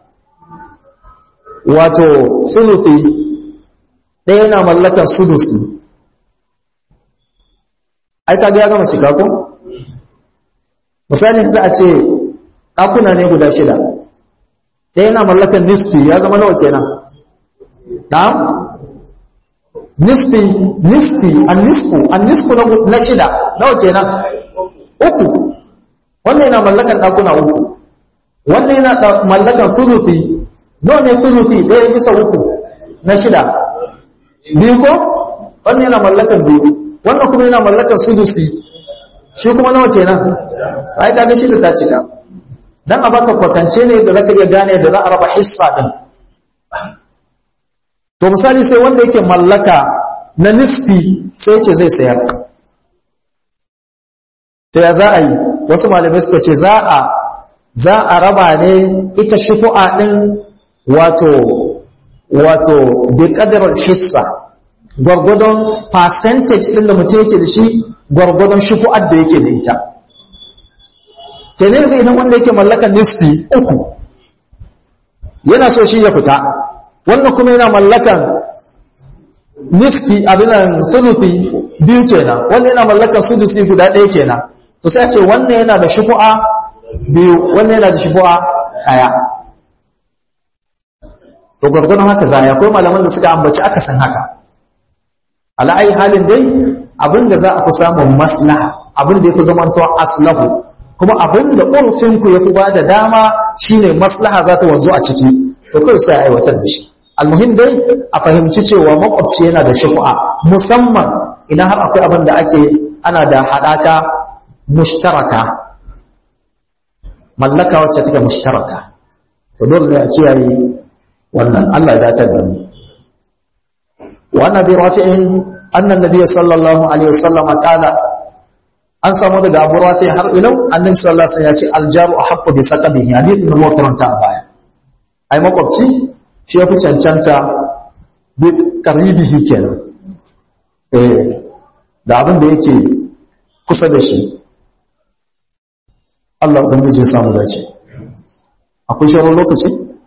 wato sulusi ɗaya yana mallakan sulusi ai ka ga ya gama shiga ko misali za a ce ɗakuna ne guda shida ɗaya yana mallakan nisfi ya zama nawa kenan na'am nisfi nisfi an nisfu an nisfu na shida nawa kenan uku wannan yana mallakan ɗakuna uku wannan yana mallakan sulufi nawa ne sulufi ɗaya bisa uku na shida biyu ko wannan yana mallakan biyu wannan kuma yana mallakan sulusi shi kuma nawa kenan ai kaga shi da ta cika dan a baka kwatance ne da zaka iya gane da za a raba hissa din to misali sai wanda yake mallaka na nisfi sai ce zai sayar to ya za a yi wasu malamai suka ce za a za a raba ne ita shufu'a din wato wato bi qadar hissa gwargwadon percentage din da mutum yake da shi gwargwadon shufu'ar da yake da ita kenan sai idan wanda yake mallakan nisfi uku yana so shi ya fita wannan kuma yana mallakan nisfi abinan sulusi biyu kenan wanda yana mallakan sulusi guda ɗaya kenan to sai ce wannan yana da shufu'a biyu wannan yana da shufu'a ɗaya to gwargwadon haka za ya akwai malaman da suka ambaci aka san haka ala'ai halin dai abinda za a fi samun maslaha abinda ya fi zamantowa aslahu kuma abinda urfinku ya fi ba da dama shine maslaha za ta wanzu a ciki to kai sai a aiwatar da shi almuhim dai a fahimci cewa makwabci yana da shufu'a musamman idan har akwai abin da ake ana da haɗaka mushtaraka mallaka wacce take mushtaraka to dole ne a kiyaye wannan Allah ya datar da mu wa annabi rafi'in anna nabiyyi sallallahu alaihi wasallam qala an samu daga Abu Rafi har ilau annabi sallallahu alaihi wasallam ya ce aljaru ahqqu bi saqabihi hadithin da muka karanta a baya ai makwabci shi yafi cancanta bi qaribihi kenan eh da abin da yake kusa da shi Allah ubangiji ya samu dace akwai shawarar lokaci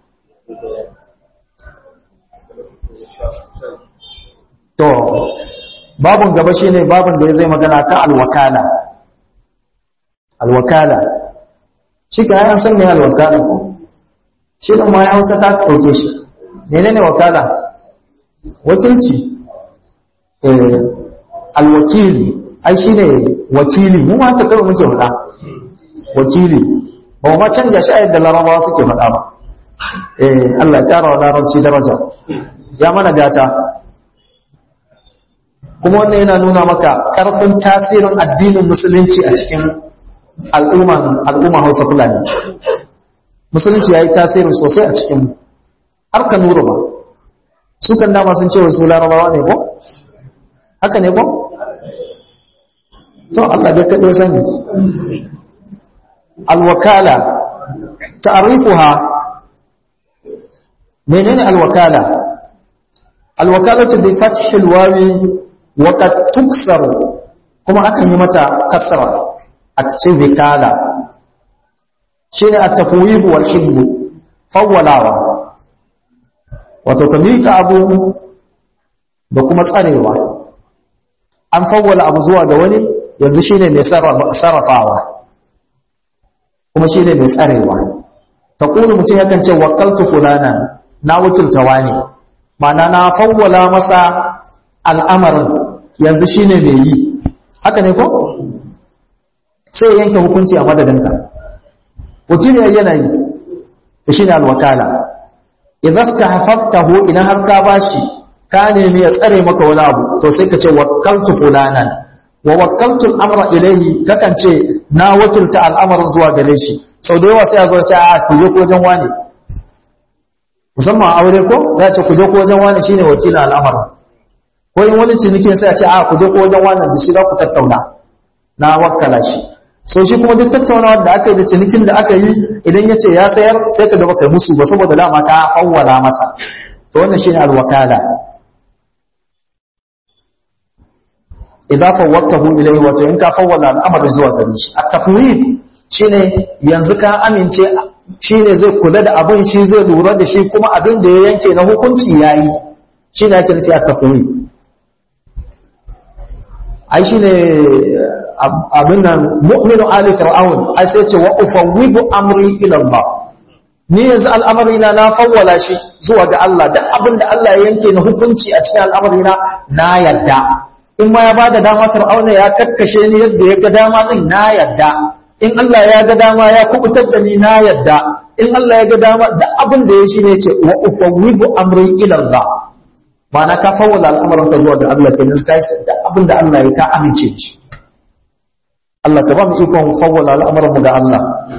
to babun gaba shine babun da ya zai magana kan alwakala alwakala shi ka yan san me alwakala ko shi da ma ya hausa ta dauke shi menene wakala wakilci eh alwakili ai shine wakili mu ma haka kawai muke faɗa wakili ba ma canja shi a yadda larabawa suke faɗa ba eh Allah ya kara wa larabci daraja ya mana gata kuma wannan yana nuna maka ƙarfin tasirin addinin musulunci a cikin al'umman al'umma Hausa Fulani musulunci yayi tasiri sosai a cikin har ka nuru ba su kan dama sun ce wasu larabawa ne ko haka ne ko to Allah da kaɗai sani alwakala ta'rifuha menene alwakala alwakalatu bi fathil wawi وقد تكسر kuma akan yi mata kasra a cikin wikala shine at-tafwid wal hibb fawwalawa wato ka mika abu da kuma tsarewa an fawwala abu zuwa ga wani yanzu shine mai sarrafawa kuma shine mai tsarewa taqulu mutum yakan ce wakkaltu fulana na wakilta wani ma'ana na fawwala masa al'amarin yanzu shi ne mai yi haka ne ko? sai yanke hukunci a madadinka wakili yana yi ta shi ne alwakala idan ka hafaftahu idan har ka bashi ka nemi ya tsare maka wani abu to sai ka ce wakaltu fulanan wa wakaltu al'amra ilaihi kakan ce na wakilta al'amarin zuwa gare shi sau da yawa sai a zo sai a ku je ko wajen wane musamman aure ko za a ce ku je ko wajen wane shine wakilin al'amarin ko in wani cinikin sai a ce a ku je ko wajen wannan da shi za ku tattauna na wakkala shi so shi kuma duk tattaunawar da aka yi da cinikin da aka yi idan ya ce ya sayar sai ka gaba kai musu ba saboda dama ka hawwala masa to wannan shine alwakala idan fawwatahu ilayhi wato in ka fawwala al'amari zuwa gare shi at-tafwid shine yanzu ka amince shine zai kula da abin shi zai lura da shi kuma abin da ya yanke na hukunci yayi shine ake nufi at-tafwid ai shine abin nan mu'minu ali fir'aun ai sai ce wa ufawwidu amri ila Allah ni yanzu al'amari na na fawwala shi zuwa ga Allah duk abin da Allah ya yanke na hukunci a cikin al'amari na na yadda in ma ya bada dama fir'auna ya kakkashe ni yadda ya ga dama din na yadda in Allah ya ga dama ya kubutar da ni na yadda in Allah ya ga dama duk abin da ya shi ne ce wa ufawwidu amri ila Allah ma'ana ka fawwala al'amarin ka zuwa ga Allah kenan kai da abin da Allah ya ka amince shi Allah ka ba mu ikon fawwala al'amarin mu ga Allah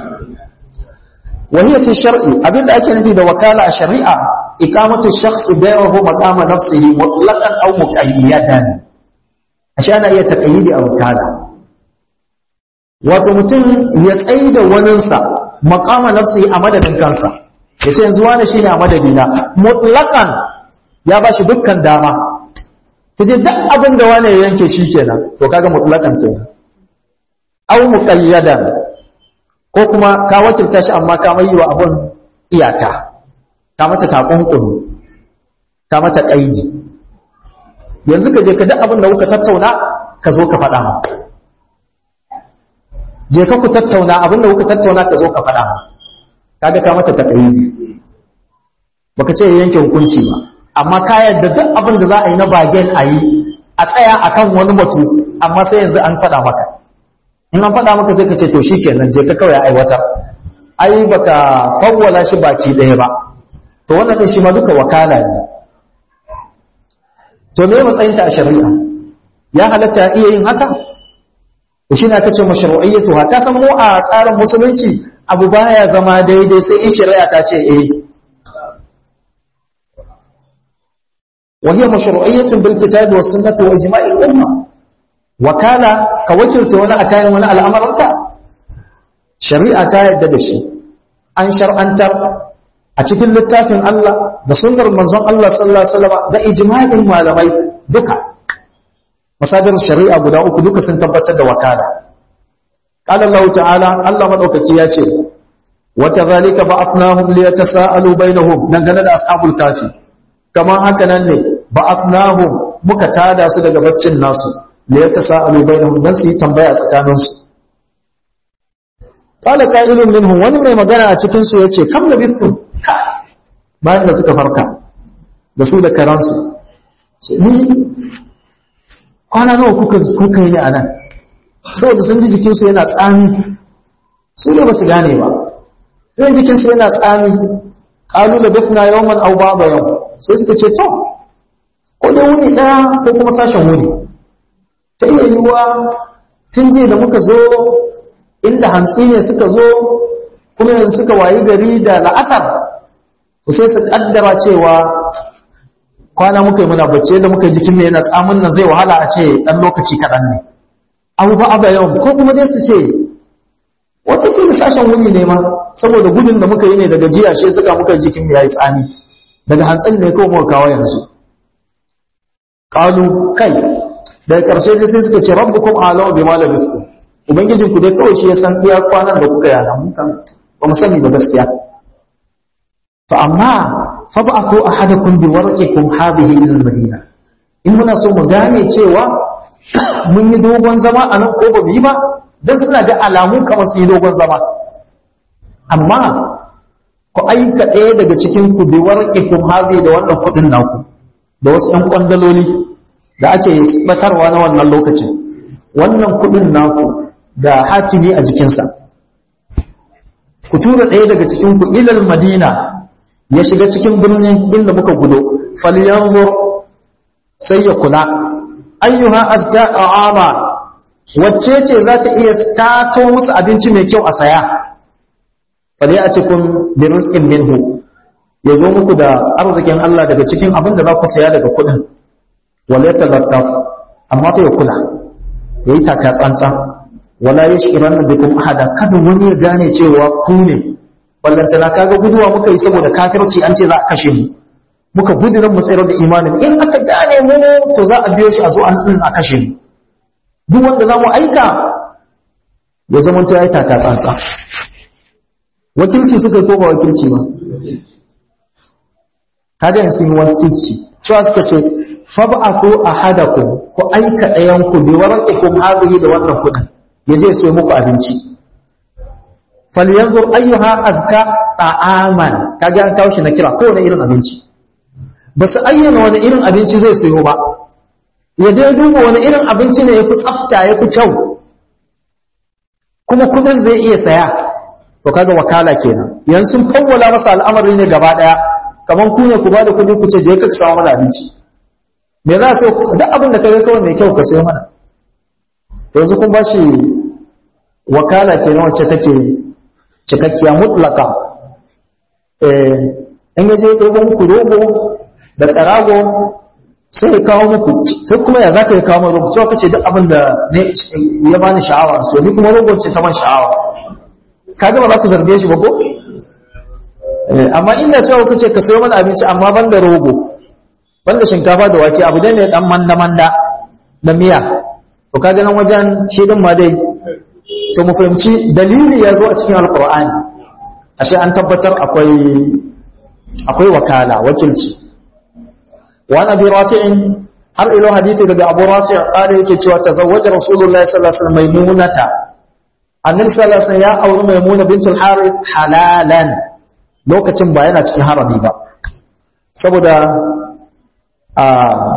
wa hiya fi shar'i abinda ake nufi da wakala a shari'a iqamatu shakhs bayrahu maqama nafsihi mutlaqan aw muqayyadan ashe ana iya taqayyidi a wakala wato mutum ya tsaida waninsa maqama nafsihi a madadin kansa yace yanzu wani shine a madadina mutlaqan ya ba shi dukkan dama kuje duk abin da wani ya yanke shi kenan to kaga mutlaqan kenan aw muqayyadan ko kuma ka wakilta shi amma ka mai wa abun iyaka ka mata takunkumi ka mata kaidi yanzu ka je ka duk abin da kuka tattauna ka zo ka faɗa mu je ka ku tattauna abin da kuka tattauna ka zo ka faɗa mu kaga ka mata takaidi baka ce yanke hukunci ba amma ka yadda duk abin da za a yi na bagen a yi a tsaya a kan wani batu amma sai yanzu an faɗa maka in an faɗa maka sai ka ce to shi kenan je ka kawai aiwatar ai baka fawwala shi baki ɗaya ba to wannan ɗin shi ma duka wakala ne to me matsayinta a shari'a ya halatta iya yin haka to shi ne aka ce mashru'iyyatu ka san mu a tsarin musulunci abu baya zama daidai sai in shari'a ta ce eh وهي مشروعية بالكتاب والسنة وإجماع الأمة وكان كوكلت وانا أكاين وانا الأمر أنت شريعة يدد الشيء أن شرعنتر أتكل للتافن الله ده سنر منظم الله صلى الله عليه وسلم ده إجماع المعلمين دكا مصادر الشريعة بداؤك دكا سنتبت وكالة قال الله تعالى الله مدعوك كياتي وكذلك بعثناهم ليتساءلوا بينهم نغنى أصحاب الكافي kamar haka nan ne ba'athnahum muka tada su daga baccin nasu li yatasaalu bainahum dan su yi tambaya tsakanin su qala qa'ilun minhum wani mai magana a cikin su yace kam labithum bayan da suka farka da su da karansu ni kwana nawa kuka kuka yi a nan saboda sun ji jikinsu yana tsami su ne ba su gane ba ɗan jikinsu yana tsami ƙalu da bifna yawman au ba yau sai suka ce to ko dai wuni ɗaya ko kuma sashen wuni ta iya yiwuwa tun jiya da muka zo inda hantsi ne suka zo kuma yanzu suka wayi gari da la'asar to sai su kaddara cewa kwana muka yi muna bacci da muka jikin mai yana tsamin nan zai wahala a ce ɗan lokaci kaɗan ne abu ba aba yawan ko kuma dai su ce watakila sashen wuni ne ma saboda gudun da muka yi ne daga jiya shi suka muka jikin ya yi tsami daga hantsin ne kawai muka kawo yanzu ƙalu kai daga ƙarshe dai sai suka ce rabbukum alamu bi ma labithtum ubangijin ku dai kawai shi ya san iya kwanan da kuka yana mun kan ba mu sani ba gaskiya fa amma fa ba'athu ahadakum bi warqikum hadhihi ila al-madina in muna so mu gane cewa mun yi dogon zama a nan ko ba mu yi ba dan suna ga alamu kamar su yi dogon zama amma ku aika ɗaya daga cikin ku bi warqikum hadhihi da wannan kudin naku da wasu ƴan kwandaloli da ake batarwa na wannan lokacin wannan kudin naku da hatimi a jikinsa ku tura ɗaya daga cikin ku ilal madina ya shiga cikin birnin inda muka gudo falyanzur sai ya kula ayyuha azka a'ama wacce ce za ta iya tato musu abinci mai kyau a saya fali a cikin bi rizqin minhu ya zo muku da arzikin Allah daga cikin abin da za ku saya daga kuɗin wala yatalattaf amma fa ya kula yayi taka tsantsan wala yashkiranna bikum ahada kada wani ya gane cewa ku ne ballantana kaga guduwa muka yi saboda kafirci an ce za a kashe mu muka gudu nan mu tsayar da imanin in aka gane mu to za a biyo shi a zo an din a kashe mu duk wanda za mu aika ya zama ta yi taka tsantsa wakilci suka ko ba wakilci ba kaga yin sun yi wakilci cewa suka ce fab'atu ahadakum ku aika ɗayan ku bi waraqikum hadhihi da wannan kudin yaje sai muku abinci falyanzur ayyuha azka ta'aman kaga an kawo shi na kira kowane irin abinci ba su ayyana wani irin abinci zai sayo ba ya dai duba wani irin abinci ne ya fi tsafta ya fi kyau kuma kudin zai iya saya to kaga wakala kenan yanzu sun fawwala masa al'amari ne gaba daya kaman ku ne ku ba da kudi ku ce je ka samu mana abinci me za so duk abin da kage kawai mai kyau ka sayo mana to yanzu kun ba shi wakala kenan wacce take cikakkiya mutlaka eh in yaje ɗebo muku rogo da karago sai ya kawo muku sai kuma ya zaka ya kawo mu rogo cewa kace duk abin da ne ya bani sha'awa so ni kuma rogo ce ta man sha'awa kaga ba za ku zarge shi ba ko amma inda cewa kace ka sayo mana abinci amma ban da rogo ban da shinkafa da wake abu dai ne dan manda manda da miya to kaga nan wajen shi din ma dai to mu fahimci dalili ya zo a cikin alqur'ani ashe an tabbatar akwai akwai wakala wakilci wa nabi rafi'in har ilo hadisi daga abu rafi' kare yake cewa tazawwaja rasulullahi sallallahu alaihi wasallam maimunata annabi sallallahu alaihi wasallam ya auri maimuna bintul harith halalan lokacin ba yana cikin harami ba saboda a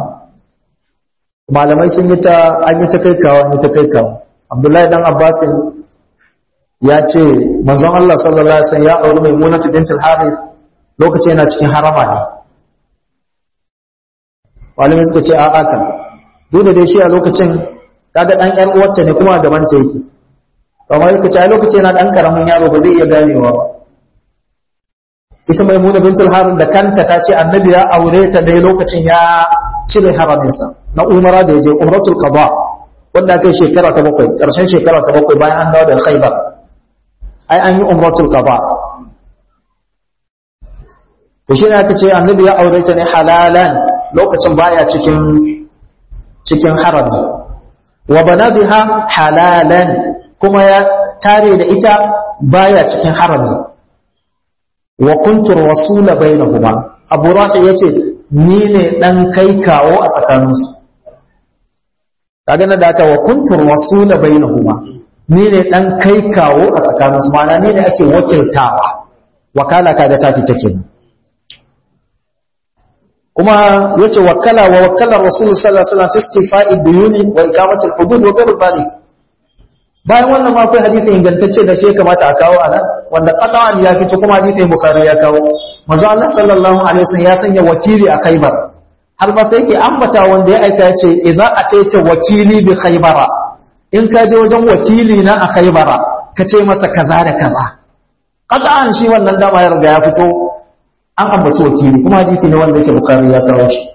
malamai sun yi ta an yi ta kai kawo an yi ta kai kawo abdullahi dan abbasin ya ce manzon Allah sallallahu alaihi wasallam ya auri maimunata bintul harith lokacin yana cikin harama ne malamai suka ce a'a kan duk da dai shi a lokacin kaga dan ƴan uwarta ne kuma gaban ta yake kamar yake ce a lokacin yana dan karamin yaro ba zai iya ganewa ba ita maimuna bintul harim da kanta ta ce annabi ya aure ta dai lokacin ya cire haraminsa na umara da ya je umratul qada wanda kai shekara ta bakwai karshen shekara ta bakwai bayan an dawo da khaybar ai an yi umratul qada to shi ne aka ce annabi ya aure ta ne halalan lokacin baya cikin cikin harami wa bana biha halalan kuma ya tare da ita baya cikin harami wa kuntu rasula bainahuma abu rafi yace ni ne dan kai kawo a tsakaninsu kaga na da wa kuntu rasula bainahuma ni ne dan kai kawo a tsakaninsu ma'ana ni ne ake wakiltawa wakala kaga ta fice kenan kuma yace wakala wa wakala rasul sallallahu alaihi wasallam fi istifa'i duyuni wa iqamati al-hudud wa ghayr dhalik bayan wannan ma akwai hadisi ingantacce da shi ya kamata a kawo anan wanda qat'an ya fito kuma hadisi bukhari ya kawo manzo Allah sallallahu alaihi wasallam ya sanya wakili a Khaibar har ba sai yake ambata wanda ya aika yace idza ataita wakili bi Khaibara in ka je wajen wakili na a Khaibara ka ce masa kaza da kaza qat'an shi wannan dama ya riga ya fito an ambaci wakili kuma hadisi ne wanda yake bukhari ya kawo shi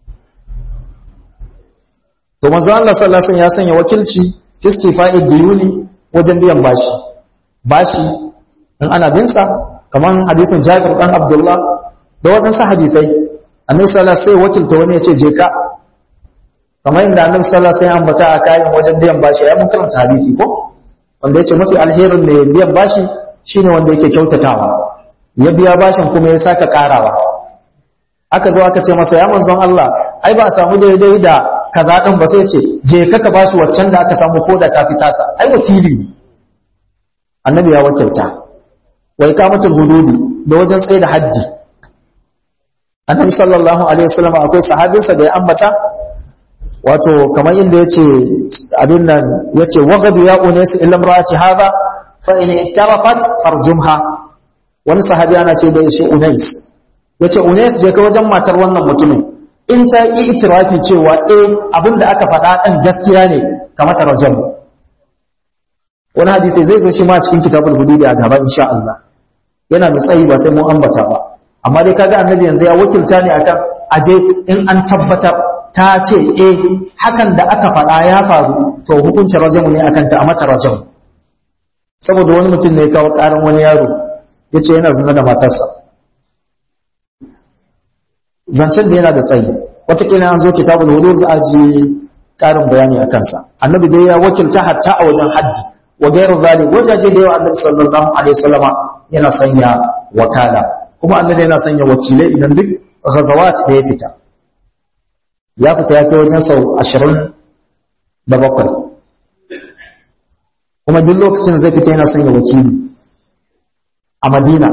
to manzo Allah sallallahu alaihi wasallam ya sanya wakilci istifa'i diyuni wajen biyan bashi bashi in ana bin sa kaman hadisin Jabir dan Abdullah da wadansu hadisai Annabi sallallahu alaihi wasallam wakilta wani yace je ka kamar inda Annabi sallallahu alaihi wasallam ambata a kayan wajen biyan bashi ya mun karanta hadisi ko wanda yace mafi alherin ne biyan bashi shine wanda yake kyautatawa ya biya bashin kuma ya saka karawa aka zo aka ce masa ya manzon Allah ai ba a samu daidai da kaza din ba sai ce je ka ka bashi waccan da aka samu ko da ta fi tasa ai wakili ne annabi ya wakilta wa iqamatul hududi da wajen tsaye da haddi annabi sallallahu alaihi wasallam akwai sahabinsa da ya ambata wato kamar inda yace abin nan yace waghadu ya unas illa imraati hadha fa in ittarafat farjumha wani sahabi ana ce da shi unais yace unais je ka wajen matar wannan mutumin in ta yi itirafi cewa eh abinda aka faɗa ɗan gaskiya ne kamar tarjam wani hadisi zai zo shi ma cikin kitabul hududi a gaba insha Allah yana da tsayi ba sai mun ambata ba amma dai kaga annabi yanzu ya wakilta ne akan aje in an tabbatar ta ce eh hakan da aka faɗa ya faru to hukuncin rajamu ne akan ta a mata rajamu saboda wani mutum ne ya kawo ƙarin wani yaro yace yana zina da matarsa zancen da yana da tsayi watakila an zo kitabul wudu za a ji karin bayani a kansa annabi dai ya wakilta hatta a wajen haddi wa gairu zalik wajaje da yawa annabi sallallahu alaihi wasallama yana sanya wakala kuma annabi yana sanya wakilai idan duk ghazawat da ya fita ya fita ya kai wajen sau ashirin da bakwai kuma duk lokacin zai fita yana sanya wakili a madina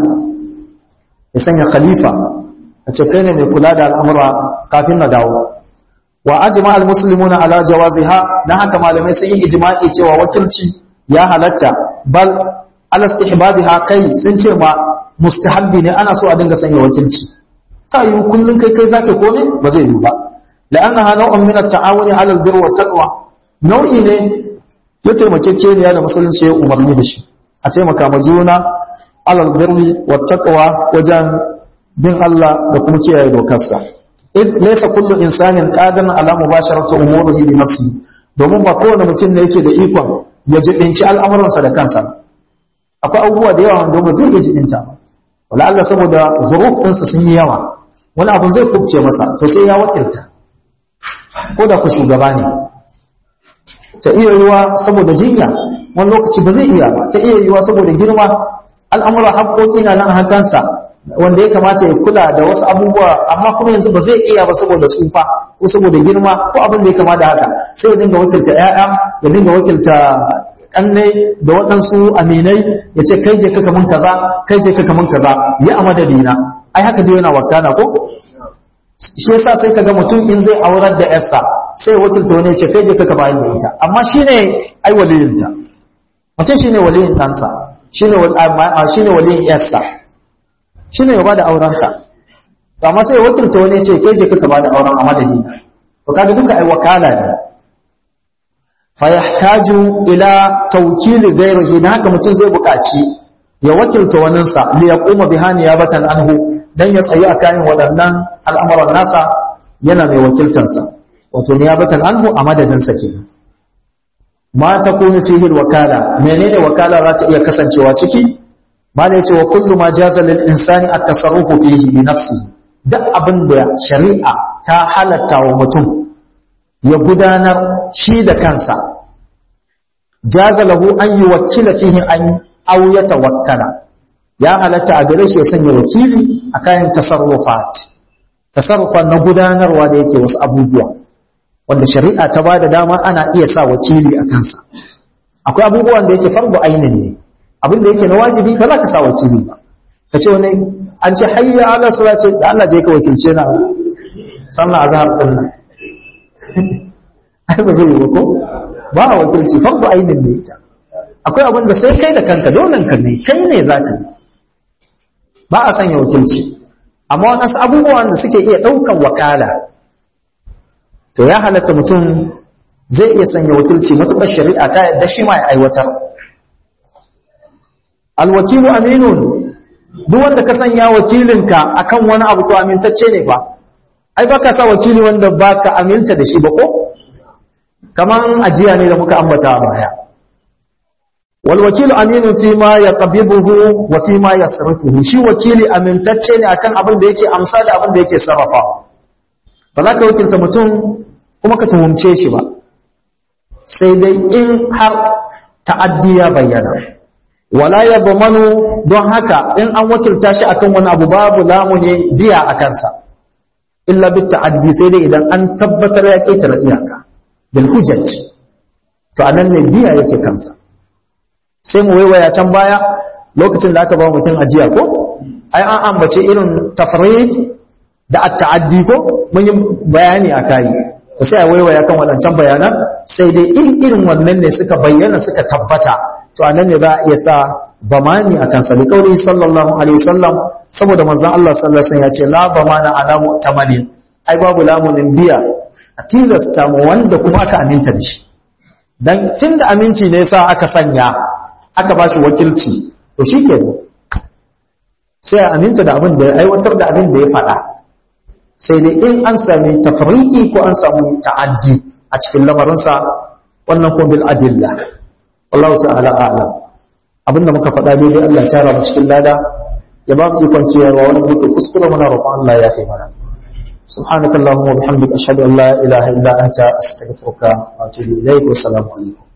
ya sanya khalifa a ce kai ne mai kula da al'amura kafin na dawo wa ajma al-muslimuna ala jawaziha dan haka malamai sun yi ijma'i cewa wakilci ya halatta bal ala istihbabiha kai sun ce ma mustahabbi ne ana so a dinga sanya wakilci ta yi kullun kai kai zaka komai ba zai yi ba la'annaha naw'un min at-ta'awuni ala al-birr wa taqwa nau'i ne ya taimakekeniya da musulunci ya umarni da shi a taimaka ma juna ala al-birr wa taqwa wajen bin Allah da kuma kiyaye dokarsa id laysa kullu insanin qadan ala mubasharati umurihi bi nafsihi domin ba kowane mutum ne yake da ikon ya jibinci al'amuransa da kansa akwai abubuwa da yawa wanda ba zai iya jibinta ba wala Allah saboda zuruf ɗinsa sun yi yawa wani abu zai kubce masa to sai ya wakilta ko da ku shugaba ne ta iya yiwa saboda jinya wani lokaci ba zai iya ba ta iya yiwa saboda girma al'amura haƙoƙi na nan hakansa wanda ya kamata ya kula da wasu abubuwa amma kuma yanzu ba zai iya ba saboda tsufa ko saboda girma ko abin da ya kama da haka sai ya dinga wakilta ƴaƴa ya dinga wakilta kannai da waɗansu aminai ya ce kai je kaka mun kaza kai je kaka mun kaza ya a madadina ai haka dai yana wakana ko shi yasa sai kaga mutum in zai aurar da yarsa sai wakilta wani ya ce kai je kaka bayan da ita amma shine ai waliyinta mutum shine waliyin ɗansa shine shine waliyin yarsa shi ne ya ba da aurenta to amma sai wakilta wani ce ke je kaka ba da auren a madadi to kaga duka ai wakala ne fa yahtaju ila tawkili ghayrihi dan haka mutum zai buƙaci ya wakilta waninsa li yaquma biha niyabatan anhu dan ya tsayi akan waɗannan al'amuran nasa yana mai wakiltansa wato niyabatan anhu a madadin sa kenan ma takunu fihi alwakala menene wakala za ta iya kasancewa ciki mala yace wa kullu ma jaza lil insani at-tasarrufu fihi bi nafsihi duk abin da shari'a ta halatta wa mutum ya gudanar shi da kansa jaza lahu an yuwakkila fihi an aw yatawakkala ya halatta a gare shi ya sanya wakili a kayan tasarrufat tasarrufan na gudanarwa da yake wasu abubuwa wanda shari'a ta bada dama ana iya sa wakili a kansa akwai abubuwan da yake fardu ainin ne abin da yake na wajibi ba za ka sa wakili ba ka ce wani an ce hayya ala sura ce da Allah je ka wakilce na sallah azhar din nan ai ba zai yi ba ko ba a wakilci fardu ainin ne ita akwai abin da sai kai da kanka dole ka ne kai ne za ka yi ba a sanya wakilci amma waɗansu abubuwan da suke iya ɗaukan wakala to ya halatta mutum zai iya sanya wakilci matuƙar shari'a ta yadda shi ma ya aiwatar alwakilu aminun duk wanda ka sanya wakilinka akan wani abu to amintacce ne fa ai baka sa wakili wanda baka aminta da shi ba ko kaman ajiya ne da muka ambata a baya wal wakilu aminun fi ma yaqbiduhu wa fi ma yasrifuhu shi wakili amintacce ne akan abin da yake amsa da abin da yake sarrafa ba za ka wakilta mutum kuma ka tuhumce shi ba sai dai in har ta'addi ya bayyana wala ya bamanu don haka in an wakilta shi akan wani abu babu lamuni biya a kansa illa bi ta'addi sai dai idan an tabbatar ya ketare iyaka bil hujjat to anan ne biya yake kansa sai mu waiwaya can baya lokacin da aka ba mutum ajiya ko ai an ambace irin tafrid da at-ta'addi ko mun yi bayani a kai to sai a waiwaya kan waɗancan bayanan sai dai in irin wannan ne suka bayyana suka tabbata to anan ne za a iya sa bamani a kansa da kauri sallallahu alaihi wasallam saboda manzon Allah sallallahu alaihi wasallam ya ce la bamana ala mu'tamalin ai babu lamunin biya a tilasta mu wanda kuma aka aminta da shi dan tunda aminci ne sa aka sanya aka bashi wakilci to shikenan sai a aminta da abin da ya aiwatar da abin da ya faɗa sai dai in an sami tafriki ko an samu ta'addi a cikin lamarinsa wannan ko bil adilla wallahu ta'ala a'lam abinda muka faɗa daidai Allah ya tara mu cikin lada ya ba mu ikon ciyarwa wani muke kuskure muna roƙon Allah ya fi mana سبحانك اللهم وبحمدك أشهد أن لا إله إلا أنت أستغفرك وأتوب إليك والسلام عليكم